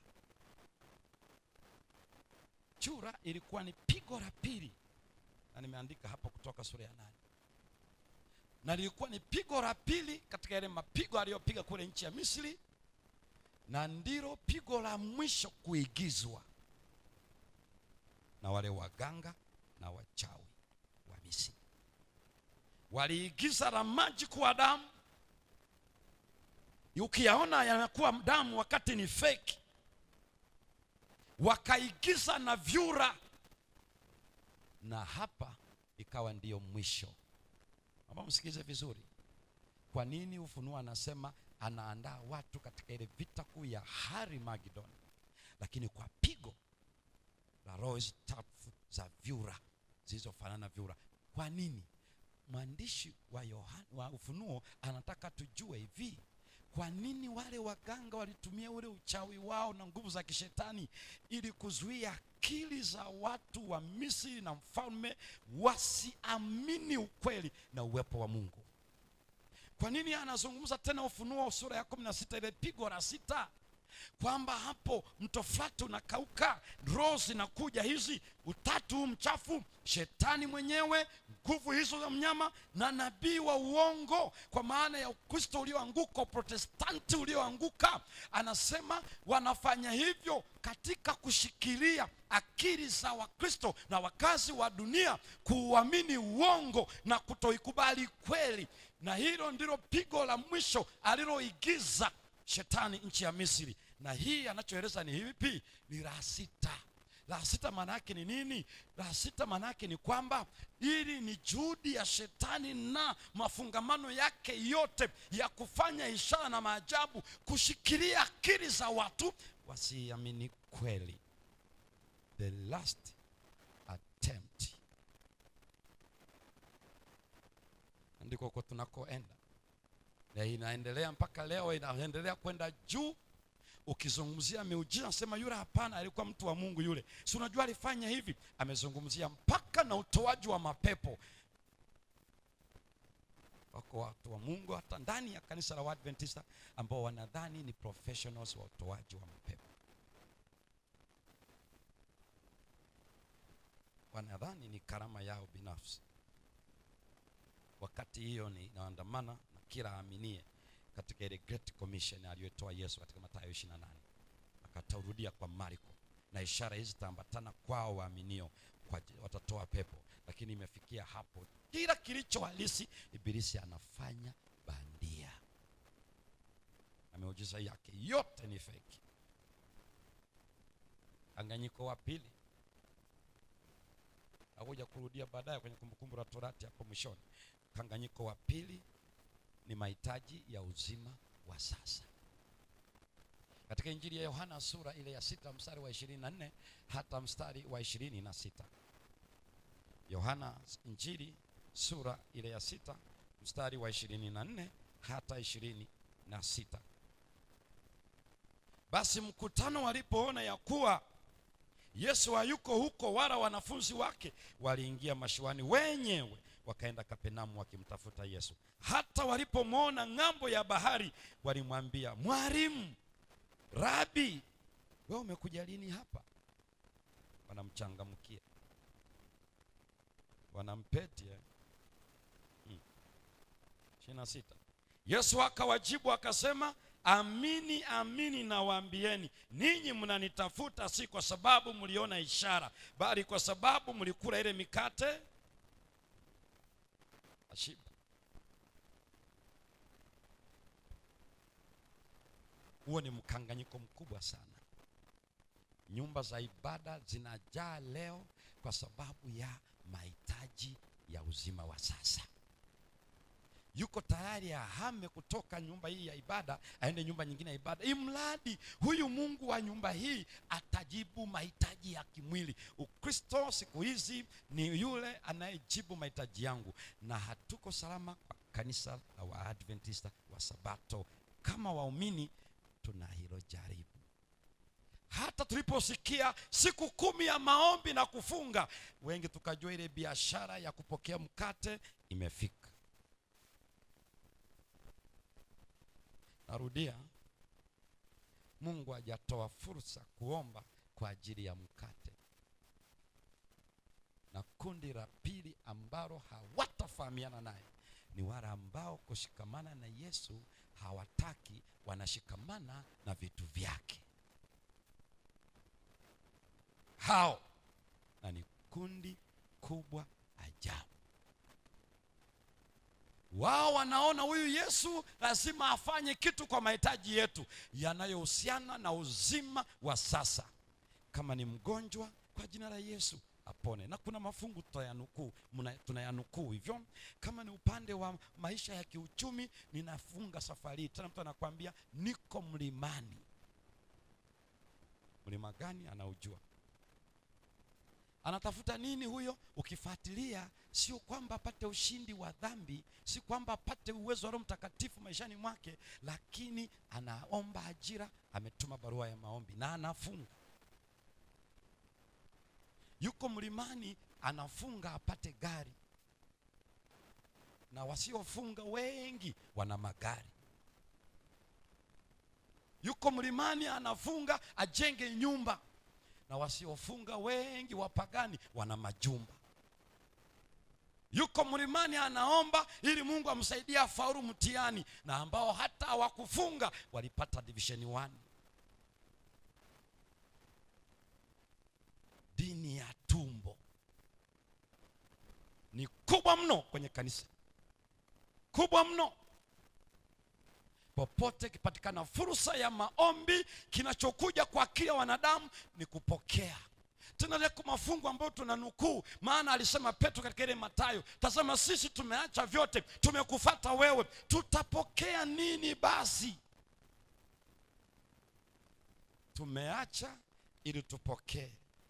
Chura ilikuwa ni pigo la pili, na nimeandika hapo kutoka sura ya nane, na lilikuwa ni pigo la pili katika yale mapigo aliyopiga kule nchi ya Misri, na ndilo pigo la mwisho kuigizwa na wale waganga na wachawi wa Misri waliigiza la maji kuwa damu, ukiyaona yanakuwa damu wakati ni fake. Wakaigiza na vyura, na hapa ikawa ndiyo mwisho. Naomba msikilize vizuri. Kwa nini Ufunuo anasema anaandaa watu katika ile vita kuu ya Harmagedon, lakini kwa pigo la roho chafu za vyura zilizofanana vyura. Kwa nini? mwandishi wa Yohana, wa Ufunuo anataka tujue hivi, kwa nini wale waganga walitumia ule uchawi wao na nguvu za kishetani ili kuzuia akili za watu wa Misri na mfalme wasiamini ukweli na uwepo wa Mungu. Kwa nini anazungumza tena Ufunuo sura ya kumi na sita ile pigo la sita kwamba hapo mto Frati unakauka, roho zinakuja hizi, utatu huu mchafu, shetani mwenyewe, nguvu hizo za mnyama na nabii wa uongo, kwa maana ya Ukristo ulioanguka, Uprotestanti ulioanguka. Anasema wanafanya hivyo katika kushikilia akili za Wakristo na wakazi wa dunia kuuamini uongo na kutoikubali kweli, na hilo ndilo pigo la mwisho aliloigiza shetani nchi ya Misri. Na hii anachoeleza ni hivi, ni la sita. La sita maana yake ni nini? La sita maana yake ni kwamba ili ni juhudi ya shetani na mafungamano yake yote ya kufanya ishara na maajabu, kushikilia akili za watu wasiamini kweli. The last attempt, ndiko kwa tunakoenda na inaendelea mpaka leo, inaendelea kwenda juu. Ukizungumzia miujiza, nasema yule hapana, alikuwa mtu wa Mungu yule, si unajua alifanya hivi. Amezungumzia mpaka na utoaji wa mapepo. Wako watu wa Mungu hata ndani ya kanisa la Waadventista ambao wanadhani ni professionals wa utoaji wa mapepo, wanadhani ni karama yao binafsi, wakati hiyo ni inaandamana na kila aaminie katika ile Great Commission aliyotoa Yesu katika Mathayo 28 akatarudia kwa Marko, na ishara hizi zitaambatana kwao waaminio, kwa watatoa pepo. Lakini imefikia hapo, kila kilicho halisi Ibilisi anafanya bandia, na miujiza yake yote ni feki. Anganyiko wa pili akuja kurudia baadaye kwenye Kumbukumbu la Torati hapo mwishoni. Mkanganyiko wa pili ni mahitaji ya uzima wa sasa. Katika Injili ya Yohana sura ile ya sita mstari wa ishirini na nne hata mstari wa ishirini na sita Yohana Injili sura ile ya sita mstari wa ishirini na nne hata ishirini na sita basi mkutano walipoona ya kuwa yesu hayuko huko wala wanafunzi wake waliingia mashuani wenyewe wakaenda kapenamu wakimtafuta yesu hata walipomwona ng'ambo ya bahari walimwambia mwalimu rabi we umekuja lini hapa wanamchangamkia wanampeti eh? hmm. ishiri na sita yesu akawajibu akasema amini amini nawaambieni ninyi mnanitafuta si kwa sababu mliona ishara bali kwa sababu mlikula ile mikate ashiba huo ni mkanganyiko mkubwa sana nyumba za ibada zinajaa leo kwa sababu ya mahitaji ya uzima wa sasa yuko tayari ahame kutoka nyumba hii ya ibada aende nyumba nyingine ya ibada imradi huyu mungu wa nyumba hii atajibu mahitaji ya kimwili ukristo siku hizi ni yule anayejibu mahitaji yangu na hatuko salama kwa kanisa la waadventista wa sabato kama waumini tuna hilo jaribu hata tuliposikia siku kumi ya maombi na kufunga wengi tukajua ile biashara ya kupokea mkate imefika narudia mungu hajatoa fursa kuomba kwa ajili ya mkate na kundi la pili ambalo hawatafahamiana naye ni wale ambao kushikamana na yesu hawataki wanashikamana na vitu vyake hao na ni kundi kubwa ajabu wao wanaona huyu yesu lazima afanye kitu kwa mahitaji yetu yanayohusiana na uzima wa sasa kama ni mgonjwa kwa jina la yesu apone na kuna mafungu tutayanukuu mna- tunayanukuu hivyo kama ni upande wa maisha ya kiuchumi ninafunga safari hii tena mtu anakwambia niko mlimani mlima gani anaujua anatafuta nini huyo ukifuatilia sio kwamba apate ushindi wa dhambi si kwamba apate uwezo wa roho mtakatifu maishani mwake lakini anaomba ajira ametuma barua ya maombi na anafunga yuko mlimani anafunga apate gari na wasiofunga wengi wana magari yuko mlimani anafunga ajenge nyumba na wasiofunga wengi wapagani wana majumba yuko mlimani anaomba ili mungu amsaidie afaulu mtihani na ambao hata hawakufunga walipata divisheni 1 dini ya tumbo ni kubwa mno kwenye kanisa kubwa mno popote ikipatikana fursa ya maombi kinachokuja kwa akili ya wanadamu ni kupokea tena leko mafungu ambayo tunanukuu maana alisema petro katika ile matayo tazama sisi tumeacha vyote tumekufata wewe tutapokea nini basi tumeacha ili tupokee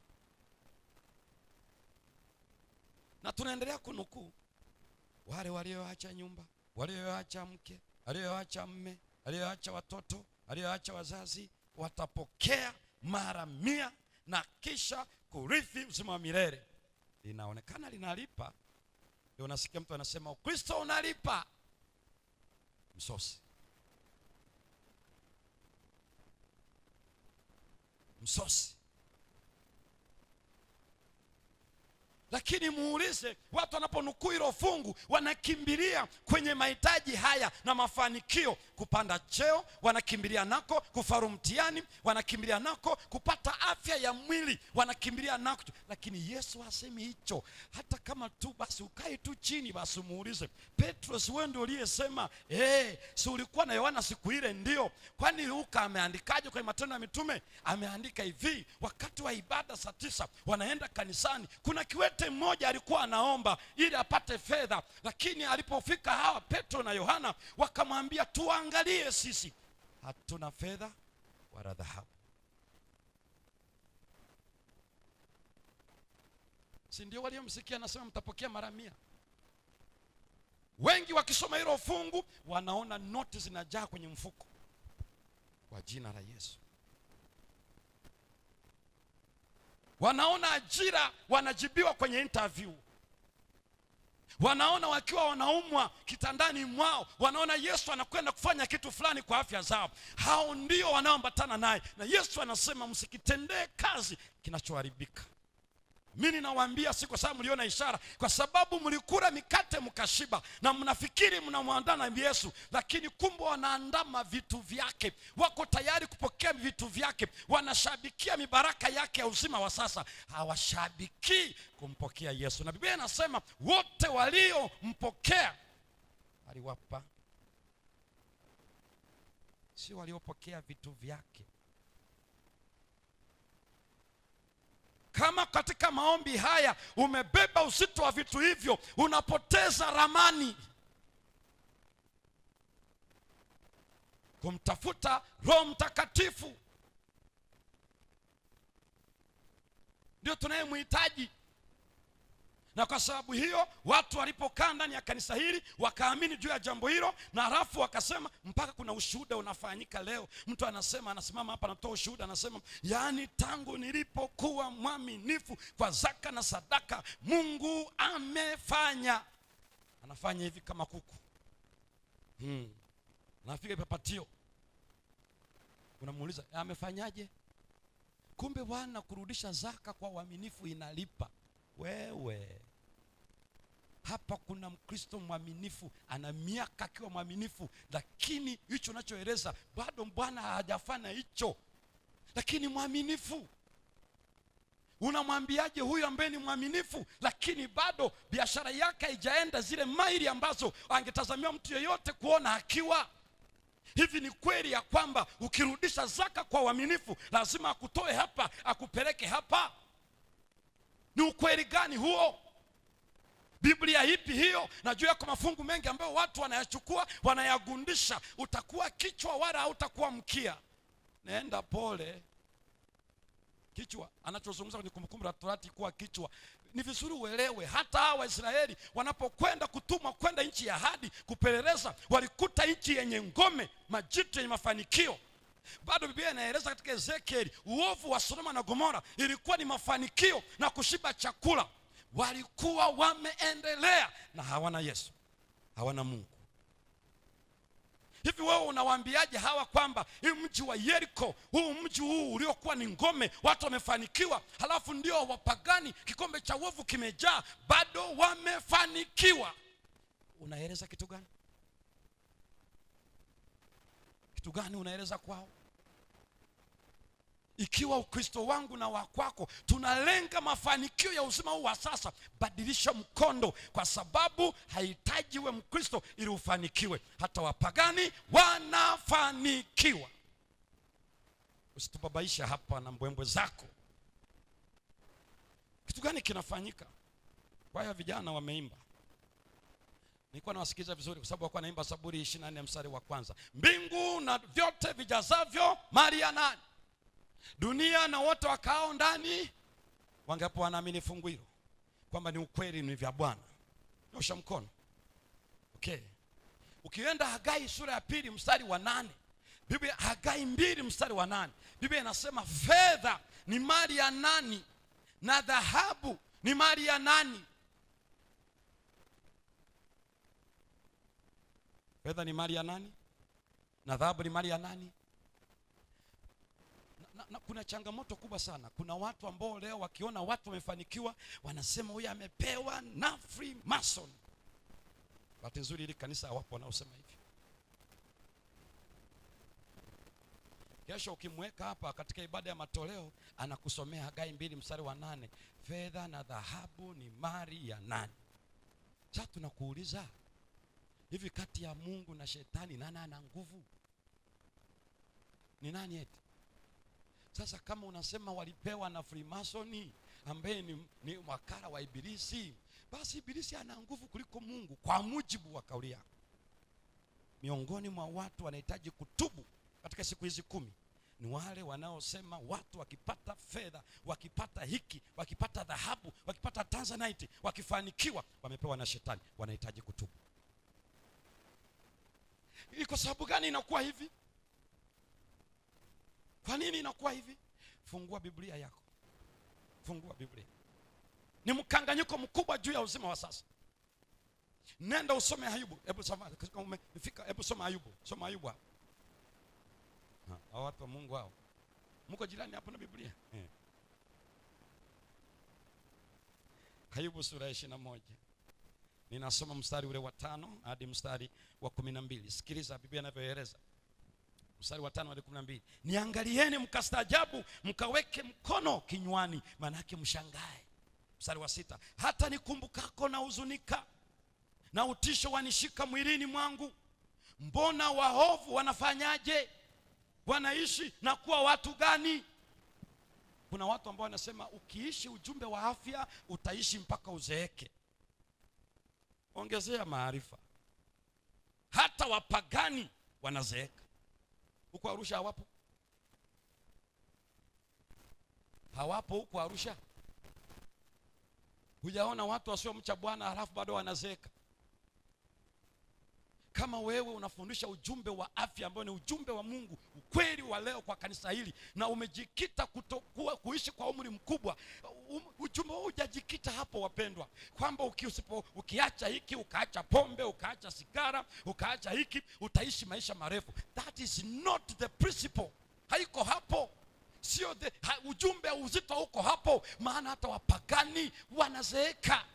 na tunaendelea kunukuu wale walioacha nyumba walioacha mke walioacha mme walioacha watoto walioacha wazazi watapokea mara mia na kisha kurithi uzima wa milele linaonekana linalipa ndio unasikia mtu anasema ukristo unalipa msosi msosi lakini muulize watu wanaponukuu hilo fungu wanakimbilia kwenye mahitaji haya na mafanikio kupanda cheo wanakimbilia nako kufaru mtihani wanakimbilia nako kupata afya ya mwili wanakimbilia nako lakini yesu hasemi hicho hata kama tu basi ukae tu chini basi muulize petro si wewe ndio uliyesema hey, si ulikuwa na yohana siku ile ndio kwani luka ameandikaje kwenye matendo ya mitume ameandika hivi wakati wa ibada saa tisa wanaenda kanisani kuna kiwete mmoja alikuwa anaomba ili apate fedha lakini alipofika hawa petro na yohana wakamwambia tuangalie sisi hatuna fedha wala dhahabu si ndio waliomsikia anasema mtapokea mara mia wengi wakisoma hilo fungu wanaona noti zinajaa kwenye mfuko kwa jina la yesu wanaona ajira wanajibiwa kwenye interview wanaona wakiwa wanaumwa kitandani mwao wanaona yesu anakwenda kufanya kitu fulani kwa afya zao hao ndio wanaoambatana naye na yesu anasema msikitendee kazi kinachoharibika mi ninawaambia si kwa sababu mliona ishara kwa sababu mlikula mikate mkashiba na mnafikiri mnamwandaa na yesu lakini kumbe wanaandama vitu vyake wako tayari kupokea vitu vyake wanashabikia mibaraka yake ya uzima wa sasa hawashabikii kumpokea yesu na biblia inasema wote waliompokea aliwapa si waliopokea vitu vyake kama katika maombi haya umebeba uzito wa vitu hivyo unapoteza ramani kumtafuta roho mtakatifu ndio tunayemhitaji na kwa sababu hiyo watu walipokaa ndani ya kanisa hili wakaamini juu ya jambo hilo na halafu wakasema mpaka kuna ushuhuda unafanyika leo mtu anasema anasimama hapa anatoa ushuhuda anasema yaani tangu nilipokuwa mwaminifu kwa zaka na sadaka mungu amefanya anafanya hivi kama kuku hmm. anapiga papatio unamuuliza amefanyaje kumbe bwana kurudisha zaka kwa uaminifu inalipa wewe hapa kuna mkristo mwaminifu ana miaka akiwa mwaminifu lakini hicho unachoeleza bado bwana hajafanya hicho lakini mwaminifu unamwambiaje huyu ambaye ni mwaminifu lakini bado biashara yake haijaenda zile maili ambazo angetazamiwa mtu yeyote kuona akiwa hivi ni kweli ya kwamba ukirudisha zaka kwa uaminifu lazima akutoe hapa akupeleke hapa ni ukweli gani huo biblia ipi hiyo najua yako mafungu mengi ambayo watu wanayachukua wanayagundisha utakuwa kichwa wala hautakuwa mkia naenda pole kichwa anachozungumza kwenye kumbukumbu la torati kuwa kichwa ni vizuri uelewe hata hawa waisraeli wanapokwenda kutumwa kwenda nchi ya hadi kupeleleza walikuta nchi yenye ngome majitu yenye mafanikio bado biblia inaeleza katika ezekieli uovu wa sodoma na gomora ilikuwa ni mafanikio na kushiba chakula walikuwa wameendelea na hawana yesu hawana mungu hivi wewe unawaambiaje hawa kwamba hii mji wa yeriko huu mji huu uliokuwa ni ngome watu wamefanikiwa halafu ndio wapagani kikombe cha uovu kimejaa bado wamefanikiwa unaeleza kitu gani kitu gani unaeleza kwao ikiwa ukristo wangu na wakwako tunalenga mafanikio ya uzima huu wa sasa badilisha mkondo kwa sababu hahitaji we mkristo ili ufanikiwe hata wapagani wanafanikiwa usitubabaisha hapa na mbwembwe zako kitu gani kinafanyika kwaya vijana wameimba nilikuwa nawasikiliza vizuri kwa sababu wakuwa naimba zaburi ishiri na nne mstari wa kwanza mbingu na vyote vijazavyo mali ya nani dunia na wote wakaao ndani wangapo wanaamini fungu hilo kwamba ni ukweli ni vya bwana nyosha mkono okay ukienda hagai sura ya pili mstari wa nane biblia hagai mbili mstari wa nane biblia inasema fedha ni mali ya nani na dhahabu ni mali ya nani fedha ni mali ya nani na dhahabu ni mali ya nani na, na, kuna changamoto kubwa sana kuna watu ambao leo wakiona watu wamefanikiwa wanasema huyu amepewa na freemason bahati nzuri hili kanisa hawapo wanaosema hivi kesho ukimweka hapa katika ibada ya matoleo anakusomea hagai mbili mstari wa nane fedha na dhahabu ni mali ya nani sasa tunakuuliza hivi kati ya mungu na shetani nani ana nguvu ni nani eti sasa kama unasema walipewa na freemasoni ambaye ni, ni wakara wa ibilisi basi ibilisi ana nguvu kuliko mungu kwa mujibu wa kauli yako miongoni mwa watu wanahitaji kutubu katika siku hizi kumi ni wale wanaosema watu wakipata fedha wakipata hiki wakipata dhahabu wakipata tanzanite wakifanikiwa wamepewa na shetani wanahitaji kutubu ni kwa sababu gani inakuwa hivi kwa nini inakuwa hivi fungua biblia yako fungua biblia ni mkanganyiko mkubwa juu ya uzima wa sasa nenda usome ayubu hebu soma umefika hebu soma ayubu soma ayubu hapo Ha, hao watu wa mungu hao mko jirani hapo na biblia eh. ayubu sura ya ishiri na moja ninasoma mstari ule wa tano hadi mstari wa kumi na mbili sikiliza biblia inavyoeleza mstari wa tano hadi kumi na mbili niangalieni mkastaajabu mkaweke mkono kinywani maanake mshangae mstari wa sita hata nikumbukako na huzunika na utisho wanishika mwilini mwangu mbona waovu wanafanyaje wanaishi na kuwa watu gani kuna watu ambao wanasema ukiishi ujumbe wa afya utaishi mpaka uzeeke ongezea maarifa hata wapagani wanazeeka huko arusha hawapo hawapo huko arusha hujaona watu wasiomcha bwana halafu bado wanazeeka kama wewe unafundisha ujumbe wa afya ambao ni ujumbe wa mungu ukweli wa leo kwa kanisa hili na umejikita kutokuwa kuishi kwa umri mkubwa um, ujumbe huu hujajikita hapo wapendwa kwamba uki, usipo, ukiacha hiki ukaacha pombe ukaacha sigara ukaacha hiki utaishi maisha marefu that is not the principle haiko hapo sio the, ha, ujumbe uzito uko hapo maana hata wapagani wanazeeka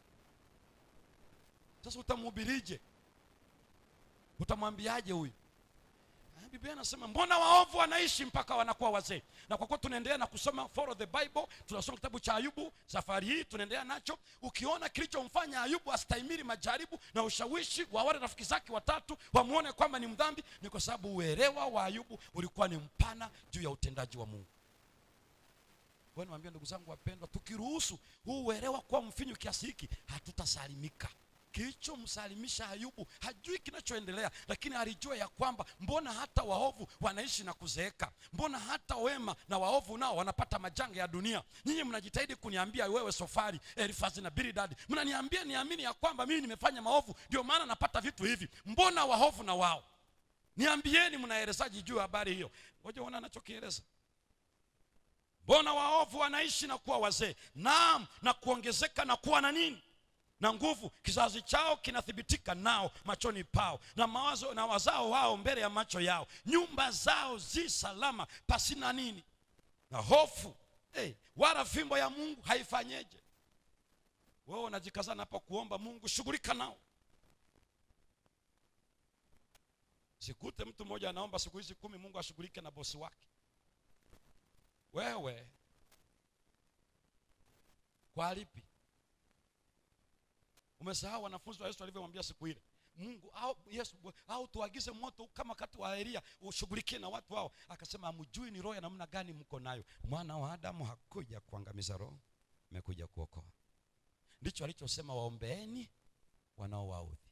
sasa utamhubirije utamwambiaje huyu biblia anasema mbona waovu wanaishi mpaka wanakuwa wazee na kwa kuwa tunaendelea na kusoma follow the bible tunasoma kitabu cha ayubu safari hii tunaendelea nacho ukiona kilichomfanya ayubu astahimili majaribu na ushawishi wa wale rafiki zake watatu wamwone kwamba ni mdhambi ni kwa sababu uelewa wa ayubu ulikuwa ni mpana juu ya utendaji wa mungu niwaambia ndugu zangu wapendwa tukiruhusu huu uelewa kuwa mfinyu kiasi hiki hatutasalimika kilichomsalimisha ayubu hajui kinachoendelea lakini alijua ya kwamba mbona hata waovu wanaishi na kuzeeka mbona hata wema na waovu nao wanapata majanga ya dunia nyinyi mnajitahidi kuniambia wewe sofari elifazi na biridadi mnaniambia niamini ya kwamba mimi nimefanya maovu ndio maana napata vitu hivi mbona waovu na wao niambieni mnaelezaji juu ya habari hiyo ngoja uona anachokieleza mbona waovu wanaishi na kuwa wazee naam na kuongezeka na kuwa na nini na nguvu kizazi chao kinathibitika nao machoni pao na mawazo na wazao wao mbele ya macho yao nyumba zao zi salama pasina nini na hofu hey, wala fimbo ya mungu haifanyeje wewe unajikazana hapa kuomba mungu shughulika nao sikute mtu mmoja anaomba siku hizi kumi mungu ashughulike na bosi wake wewe kwa lipi umesahau wanafunzi wa yesu walivyomwambia siku ile mungu au yesu au tuagize moto kama wakati wa elia ushughulikie na watu hao akasema amjui ni roho ya namna gani mko nayo mwana wa adamu hakuja kuangamiza roho amekuja kuokoa ndicho alichosema waombeeni wanaowaudhi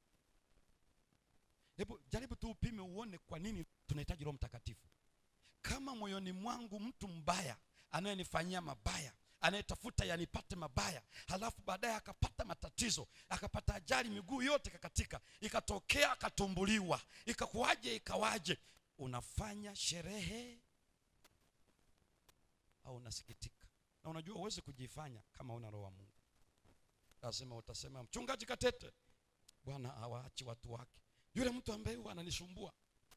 hebu jaribu tu upime uone kwa nini tunahitaji roho mtakatifu kama moyoni mwangu mtu mbaya anayenifanyia mabaya anayetafuta yanipate mabaya halafu baadaye akapata matatizo akapata ajali miguu yote kakatika ikatokea akatumbuliwa ikakuwaje ikawaje unafanya sherehe au unasikitika na unajua huwezi kujifanya kama una roho wa mungu lazima utasema mchungaji katete bwana hawaachi watu wake yule mtu ambaye huwa ananisumbua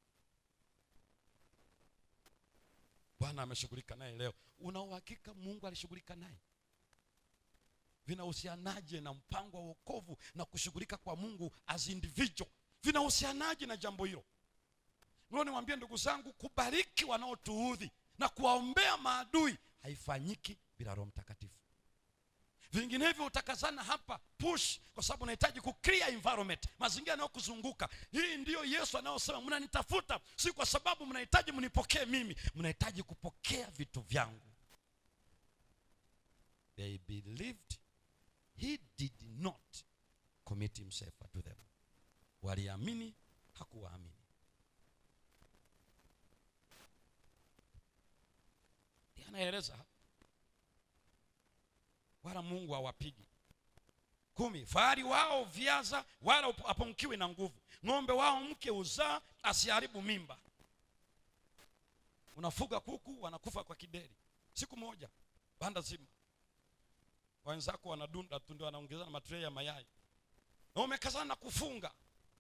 bwana ameshughulika naye leo una uhakika mungu alishughulika naye vinahusianaje na mpango wa wokovu na kushughulika kwa mungu as individual vinahusianaje na jambo hilo ndio niwaambie ndugu zangu kubariki wanaotuudhi na kuwaombea maadui haifanyiki bila roho mtakatifu vinginevyo utakazana hapa push kwa sababu unahitaji kuclear environment mazingira yanayokuzunguka hii ndiyo yesu anayosema mnanitafuta si kwa sababu mnahitaji mnipokee mimi mnahitaji kupokea vitu vyangu they believed he did not commit himself to them waliamini hakuwaamini anaeleza hapa wala mungu hawapigi kumi fahari wao viaza wala apunkiwi na nguvu ng'ombe wao mke uzaa asiharibu mimba unafuga kuku wanakufa kwa kideri siku moja banda zima wenzako wanadunda tu ndio wanaongezana matrei ya mayai na umekazana na kufunga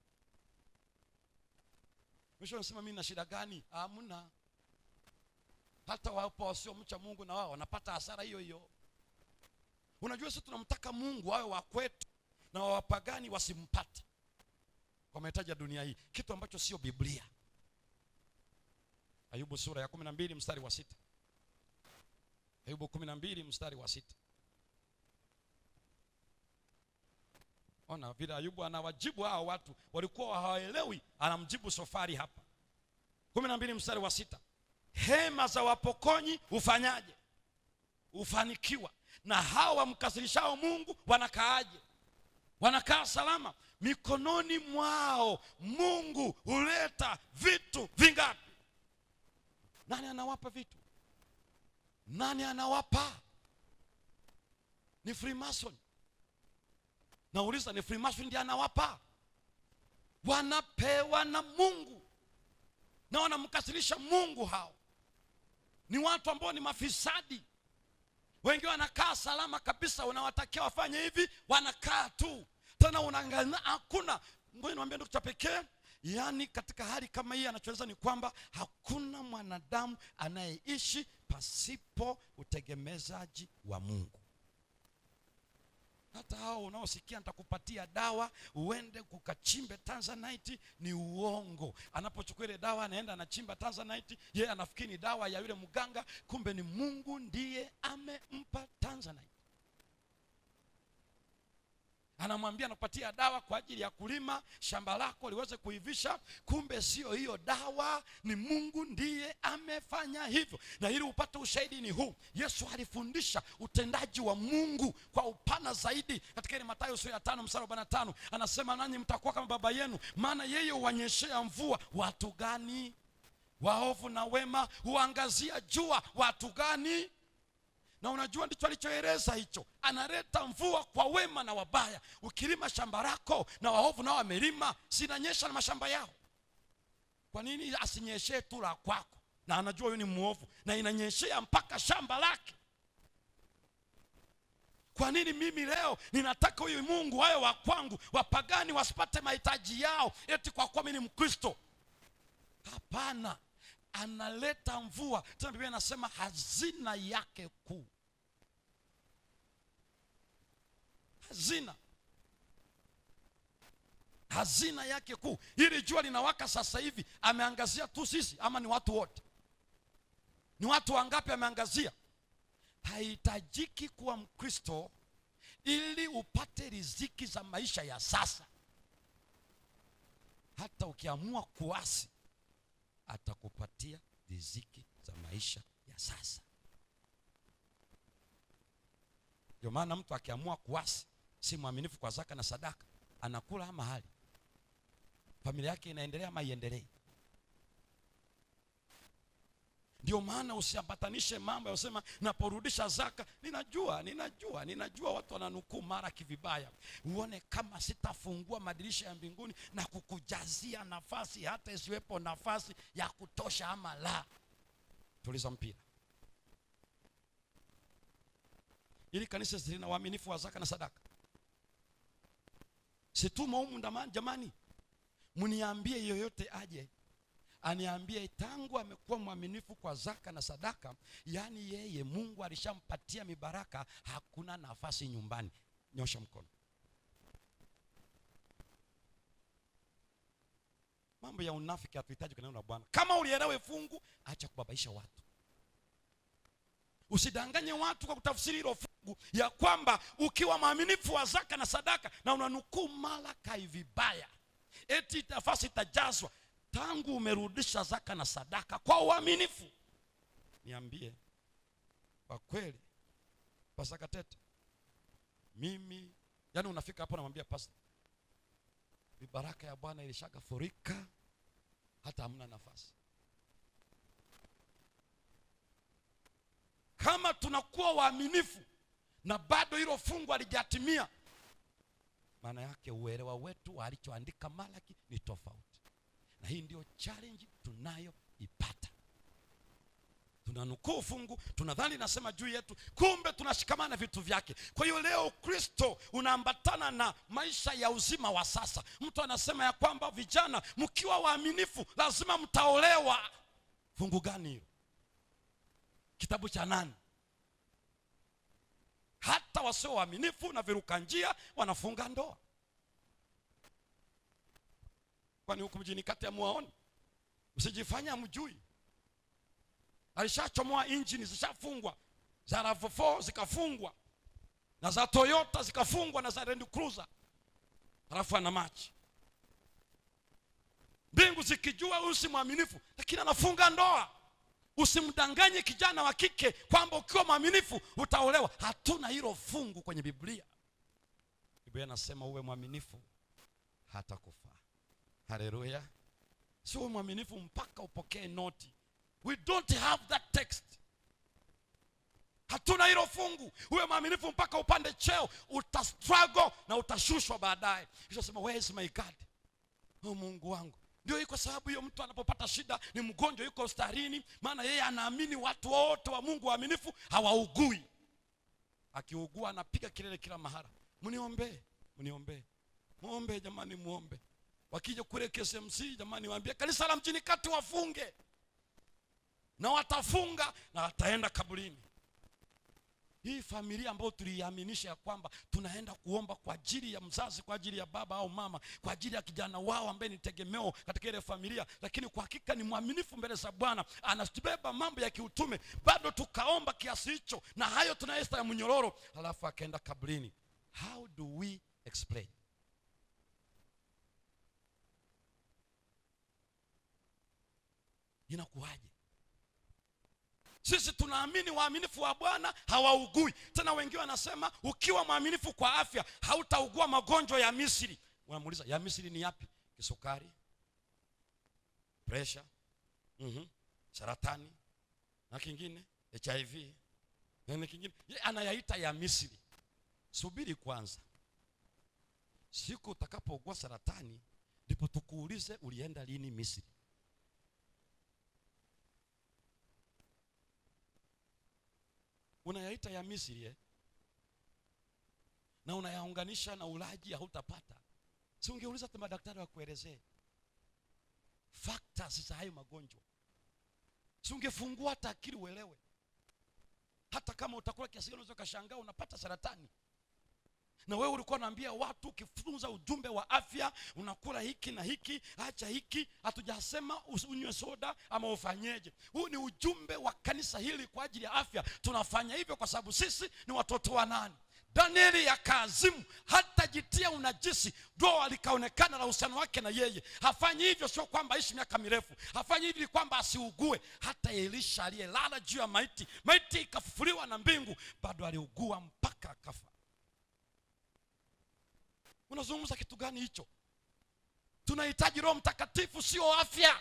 mwisho unasema mimi na shida gani hamna hata wapo wasiomcha mungu na wao wanapata hasara hiyo hiyo unajua sisi tunamtaka mungu awe wa kwetu na wawapagani wasimpate kwa mahitaji ya dunia hii kitu ambacho sio biblia ayubu sura ya kumi na mbili mstari wa sita ayubu kumi na mbili mstari wa sita ona vile ayubu anawajibu hao watu walikuwa hawaelewi anamjibu sofari hapa kumi na mbili mstari wa sita hema za wapokonyi hufanyaje hufanikiwa na hao wamkasirishao mungu wanakaaje wanakaa salama mikononi mwao mungu huleta vitu vingapi nani anawapa vitu nani anawapa ni freemason nauliza ni freemason ndiye anawapa wanapewa na mungu na wanamkasirisha mungu hao ni watu ambao ni mafisadi wengi wanakaa salama kabisa unawatakia wafanye hivi wanakaa tu tena unaangalia hakuna ngoja niwaambie ndugu cha pekee yaani katika hali kama hii anachoweza ni kwamba hakuna mwanadamu anayeishi pasipo utegemezaji wa mungu hata hao unaosikia nitakupatia dawa uende kukachimbe tanzanite ni uongo anapochukua ile dawa anaenda anachimba tanzanite yeye anafikiri ni dawa ya yule mganga kumbe ni mungu ndiye amempa tanzanite anamwambia anakupatia dawa kwa ajili ya kulima shamba lako liweze kuivisha kumbe sio hiyo dawa ni mungu ndiye amefanya hivyo na ili upate ushahidi ni huu yesu alifundisha utendaji wa mungu kwa upana zaidi katika ile matayo sura ya tano msara arobaini na tano anasema nanyi mtakuwa kama baba yenu maana yeye huwanyeshea mvua watu gani waovu na wema huangazia jua watu gani na unajua ndicho alichoeleza hicho analeta mvua kwa wema na wabaya ukilima shamba lako na waovu nao wamelima sinanyesha na mashamba yao kwa nini asinyeshee tu la kwako na anajua huyu ni mwovu na inanyeshea mpaka shamba lake kwa nini mimi leo ninataka huyu mungu awe wa kwangu wapagani wasipate mahitaji yao eti kwa kuwa mi ni mkristo hapana analeta mvua tena biblia inasema hazina yake kuu hazina hazina yake kuu hili jua linawaka sasa hivi ameangazia tu sisi ama ni watu wote ni watu wangapi ameangazia hahitajiki kuwa mkristo ili upate riziki za maisha ya sasa hata ukiamua kuasi atakupatia riziki za maisha ya sasa ndio maana mtu akiamua kuasi si mwaminifu kwa zaka na sadaka anakula ama hali familia yake inaendelea ama iendelei ndio maana usiambatanishe mambo ya kusema naporudisha zaka ninajua ninajua ninajua watu wananukuu mara kivibaya uone kama sitafungua madirisha ya mbinguni na kukujazia nafasi hata isiwepo nafasi ya kutosha ama la tuliza mpira ili kanisa lina waaminifu wa zaka na sadaka situma humu ndamani jamani mniambie yoyote aje aniambie tangu amekuwa mwaminifu kwa zaka na sadaka yaani yeye mungu alishampatia mibaraka hakuna nafasi nyumbani nyosha mkono mambo ya unafiki hatuhitaji kwa neno la bwana kama ulielewe fungu acha kubabaisha watu usidanganye watu kwa kutafsiri hilo fungu ya kwamba ukiwa mwaminifu wa zaka na sadaka na unanukuu malakai vibaya eti nafasi itajazwa tangu umerudisha zaka na sadaka kwa uaminifu niambie kwa kweli pasaka tete mimi yani unafika hapo namwambia pasta mibaraka ya bwana ilishaga furika hata hamna nafasi kama tunakuwa waaminifu na bado hilo fungu halijatimia maana yake uelewa wetu wa alichoandika malaki ni tofauti na hii ndio challenge tunayoipata tunanukuu fungu tunadhani nasema juu yetu kumbe tunashikamana vitu vyake kwa hiyo leo kristo unaambatana na maisha ya uzima wa sasa mtu anasema ya kwamba vijana mkiwa waaminifu lazima mtaolewa fungu gani hilo kitabu cha nani hata wasio waaminifu na viruka njia wanafunga ndoa kwani huku mjini kati amuwaoni msijifanya mjui alishachomoa injini zishafungwa za ravo zikafungwa na za toyota zikafungwa na za land cruiser halafu ana machi mbingu zikijua huyu si mwaminifu lakini anafunga ndoa usimdanganye kijana wa kike kwamba ukiwa mwaminifu utaolewa hatuna hilo fungu kwenye biblia biblia anasema uwe mwaminifu hata kufa haleluya sio uwe mwaminifu mpaka upokee noti we don't have that text hatuna hilo fungu uwe mwaminifu mpaka upande cheo utastruggle na utashushwa baadaye kisha sema where is my god oh mungu wangu ndio hii kwa sababu hiyo mtu anapopata shida ni mgonjwa yuko starini maana yeye anaamini watu wote wa mungu waaminifu hawaugui akiugua anapiga kelele kila mahara mniombee mniombee muombe jamani muombe wakija kule KSMC jamani waambie kanisa la mjini kati wafunge na watafunga na wataenda kaburini hii familia ambayo tuliiaminisha ya kwamba tunaenda kuomba kwa ajili ya mzazi kwa ajili ya baba au mama kwa ajili ya kijana wao ambaye ni tegemeo katika ile familia lakini kwa hakika ni mwaminifu mbele za bwana anatubeba mambo ya kiutume bado tukaomba kiasi hicho na hayo tunaesta ya mnyororo halafu akaenda kaburini how do we explain inakuwaje sisi tunaamini waaminifu wa bwana hawaugui tena wengine wanasema ukiwa mwaminifu kwa afya hautaugua magonjwa ya misri unamuuliza ya misri ni yapi kisukari presha mm-hmm. saratani na kingine hiv na kingine ye anayaita ya misri subiri kwanza siku utakapougua saratani ndipo tukuulize ulienda lini misri unayaita ya misri eh? na unayaunganisha na ulaji hautapata si ungeuliza hata madaktari wakuelezee factors za hayo magonjwa si ungefungua hata akili uelewe hata kama utakula kiasi gani unaweza ukashangaa unapata saratani na wewe ulikuwa unaambia watu ukifunza ujumbe wa afya unakula hiki na hiki acha hiki hatujasema unywe soda ama ufanyeje huu ni ujumbe wa kanisa hili kwa ajili ya afya tunafanya hivyo kwa sababu sisi ni watoto wa nani danieli yakaazimu hatajitia unajisi doa likaonekana la uhusiano wake na yeye hafanyi hivyo sio kwamba aishi miaka mirefu hafanyi hivi kwamba asiugue hata elisha aliyelala juu ya maiti maiti ikafufuliwa na mbingu bado aliugua mpaka akafa unazungumza kitu gani hicho tunahitaji roho mtakatifu sio afya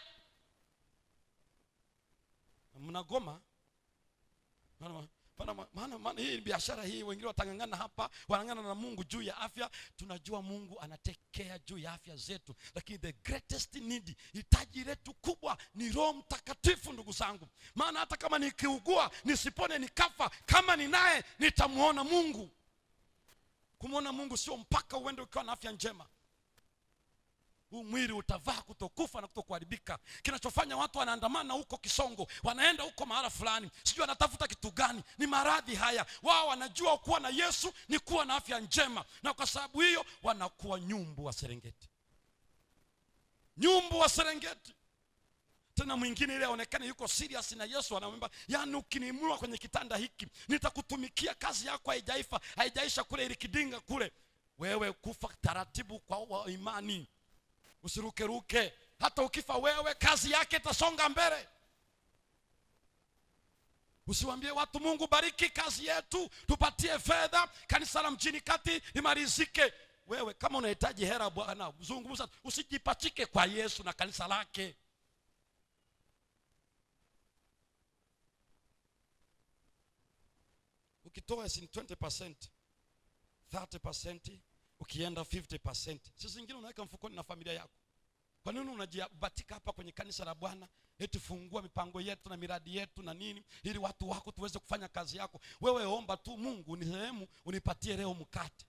mnagoma maana maana- maana maana hii biashara hii wengine watangangana hapa wanangana na mungu juu ya afya tunajua mungu anatekea juu ya afya zetu lakini the greatest need hitaji letu kubwa ni roho mtakatifu ndugu zangu maana hata kama nikiugua nisipone nikafa kama ninaye nitamwona mungu kumwona mungu sio mpaka uende ukiwa na afya njema huu mwili utavaa kutokufa na kutokuharibika kinachofanya watu wanaandamana huko kisongo wanaenda huko mahala fulani sijui wanatafuta kitu gani ni maradhi haya wao wanajua kuwa na yesu ni kuwa na afya njema na kwa sababu hiyo wanakuwa nyumbu wa serengeti nyumbu wa serengeti tena mwingine ile aonekane yuko serious na yesu anamwambia yaani ukiniimua kwenye kitanda hiki nitakutumikia kazi yako haijaifa haijaisha kule ilikidinga kule wewe kufa taratibu kwa wa imani usirukeruke hata ukifa wewe kazi yake itasonga mbele usiwambie watu mungu bariki kazi yetu tupatie fedha kanisa la mjini kati limalizike wewe kama unahitaji hera bwana zungumza usijipachike kwa yesu na kanisa lake ukitoa sin 20 30 ukienda 50 si zingine unaweka mfukoni na familia yako kwa nini unajibatika hapa kwenye kanisa la bwana eti fungua mipango yetu na miradi yetu na nini ili watu wako tuweze kufanya kazi yako wewe omba tu mungu ni sehemu unipatie leo mkate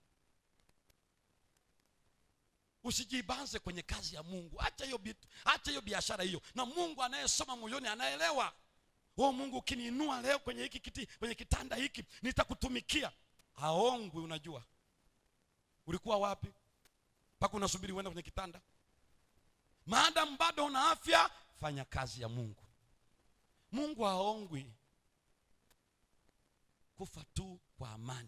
usijibanze kwenye kazi ya mungu acha hiyo bitu acha hiyo biashara hiyo na mungu anayesoma moyoni anaelewa o mungu ukiniinua leo kwenye hiki kiti kwenye kitanda hiki nitakutumikia aongwi unajua ulikuwa wapi mpaka unasubiri uende kwenye kitanda maadamu bado una afya fanya kazi ya mungu mungu haongwi kufa tu kwa amani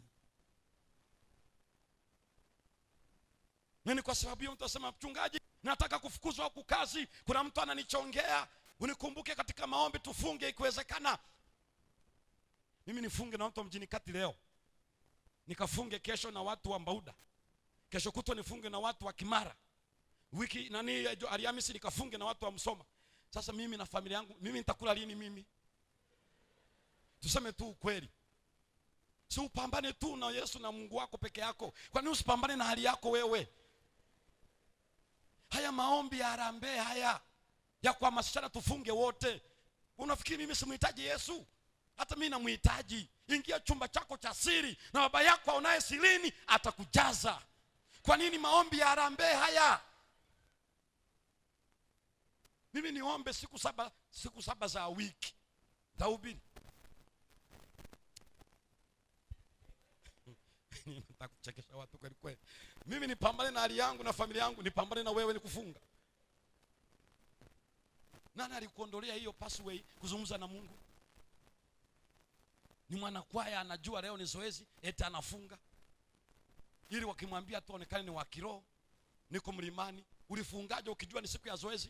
nini kwa sababu hiyo mtu asema mchungaji nataka kufukuzwa huku kazi kuna mtu ananichongea unikumbuke katika maombi tufunge ikiwezekana mimi nifunge na watu wa mjini kati leo nikafunge kesho na watu wa mbauda kesho kutwa nifunge na watu wa kimara wiki nani ariamisi nikafunge na watu wa msoma sasa mimi na familia yangu mimi nitakula lini mimi tuseme tu ukweli si upambane tu na yesu na mungu wako peke yako kwa nini usipambane na hali yako wewe haya maombi ya harambee haya ya kuhamasishana tufunge wote unafikiri mimi simhitaji yesu hata mimi namhitaji ingia chumba chako cha siri na baba yako aonaye sirini atakujaza kwa nini maombi ya harambee haya mimi niombe siku saba siku saba za wiki tahubiri nataka kuchekesha watu kweli kweli mimi nipambane na hali yangu na familia yangu nipambane na wewe ni kufunga nani alikuondolea hiyo passway kuzungumza na mungu ni mwanakwaya anajua leo ni zoezi eti anafunga ili wakimwambia tu aonekane ni wa kiroho niko mlimani ulifungaje ukijua ni siku ya zoezi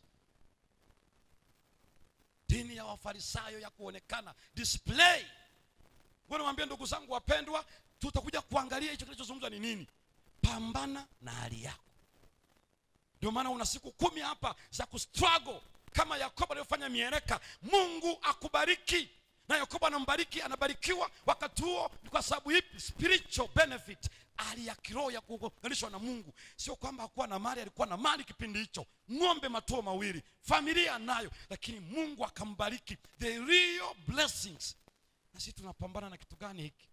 dini ya wafarisayo ya kuonekana display wanawambia ndugu zangu wapendwa tutakuja kuangalia hicho kinachozungumzwa ni nini pambana na hali yako ndio maana una siku kumi hapa za kustruggle kama yakobo alivyofanya miereka mungu akubariki na yakobo anambariki anabarikiwa wakati huo ni kwa sababu ipi spiritual benefit hali ya kiroho ya kuunganishwa na mungu sio kwamba hakuwa na mali alikuwa na mali kipindi hicho ng'ombe matuo mawili familia nayo lakini mungu akambariki the real blessings na sisi tunapambana na kitu gani hiki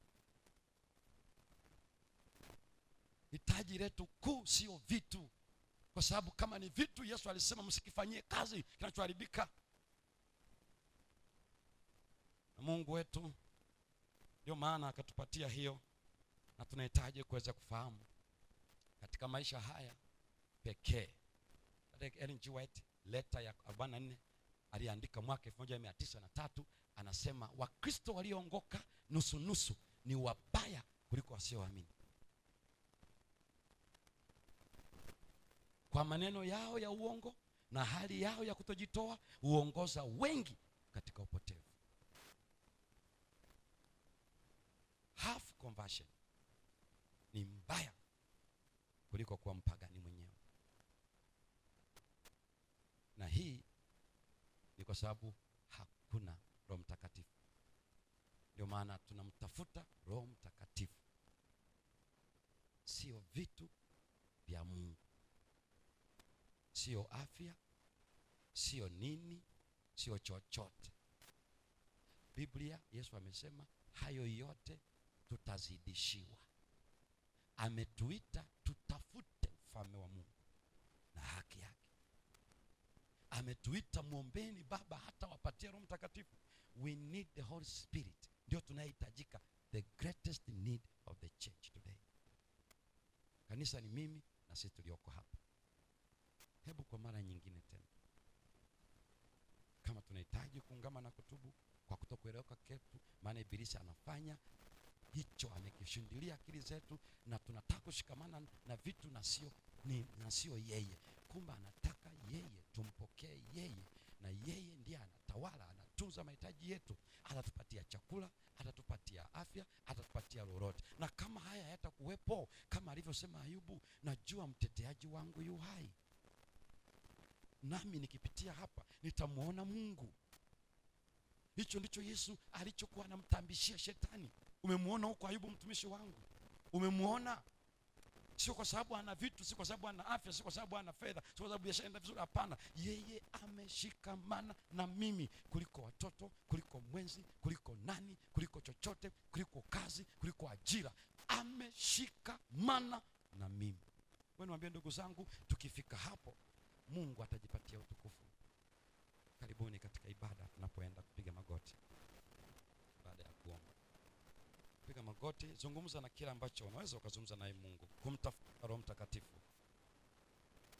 hitaji letu kuu sio vitu kwa sababu kama ni vitu yesu alisema msikifanyie kazi kinachoharibika na mungu wetu ndio maana akatupatia hiyo na tunahitaji kuweza kufahamu katika maisha haya pekee Ellen G. White leta ya 44 aliandika mwaka 1903 anasema wakristo walioongoka nusu nusu ni wabaya kuliko wasioamini kwa maneno yao ya uongo na hali yao ya kutojitoa huongoza wengi katika upotevu half conversion ni mbaya kuliko kuwa mpagani mwenyewe na hii ni kwa sababu hakuna roho mtakatifu ndio maana tunamtafuta roho mtakatifu sio vitu vya mungu sio afya sio nini sio chochote biblia yesu amesema hayo yote tutazidishiwa ametuita tutafute ufalme wa mungu na haki yake ametuita mwombeni baba hata wapatie roho mtakatifu we need the holy spirit ndio tunayehitajika the greatest need of the church today kanisa ni mimi na sisi tulioko hapa hebu kwa mara nyingine tena kama tunahitaji kuungama na kutubu kwa kutokueleweka ketu maana ibilisi anafanya hicho amekishindilia akili zetu na tunataka kushikamana na vitu na sio ni na sio yeye kumbe anataka yeye tumpokee yeye na yeye ndiye anatawala anatunza mahitaji yetu atatupatia chakula atatupatia afya atatupatia lolote na kama haya hayatakuwepo kama alivyosema ayubu najua mteteaji wangu yu hai nami nikipitia hapa nitamwona mungu hicho ndicho yesu alichokuwa anamtambishia shetani umemwona huko ayubu mtumishi wangu umemwona sio kwa sababu ana vitu si kwa sababu ana afya si kwa sababu ana fedha si kwa sababu biashara inaenda vizuri hapana yeye ameshikamana na mimi kuliko watoto kuliko mwenzi kuliko nani kuliko chochote kuliko kazi kuliko ajira ameshikamana na mimi we niwambie ndugu zangu tukifika hapo mungu atajipatia utukufu karibuni katika ibada tunapoenda kupiga magoti baada ya kuomba piga magoti zungumza na kile ambacho unaweza ukazungumza naye mungu kumtafuta roho mtakatifu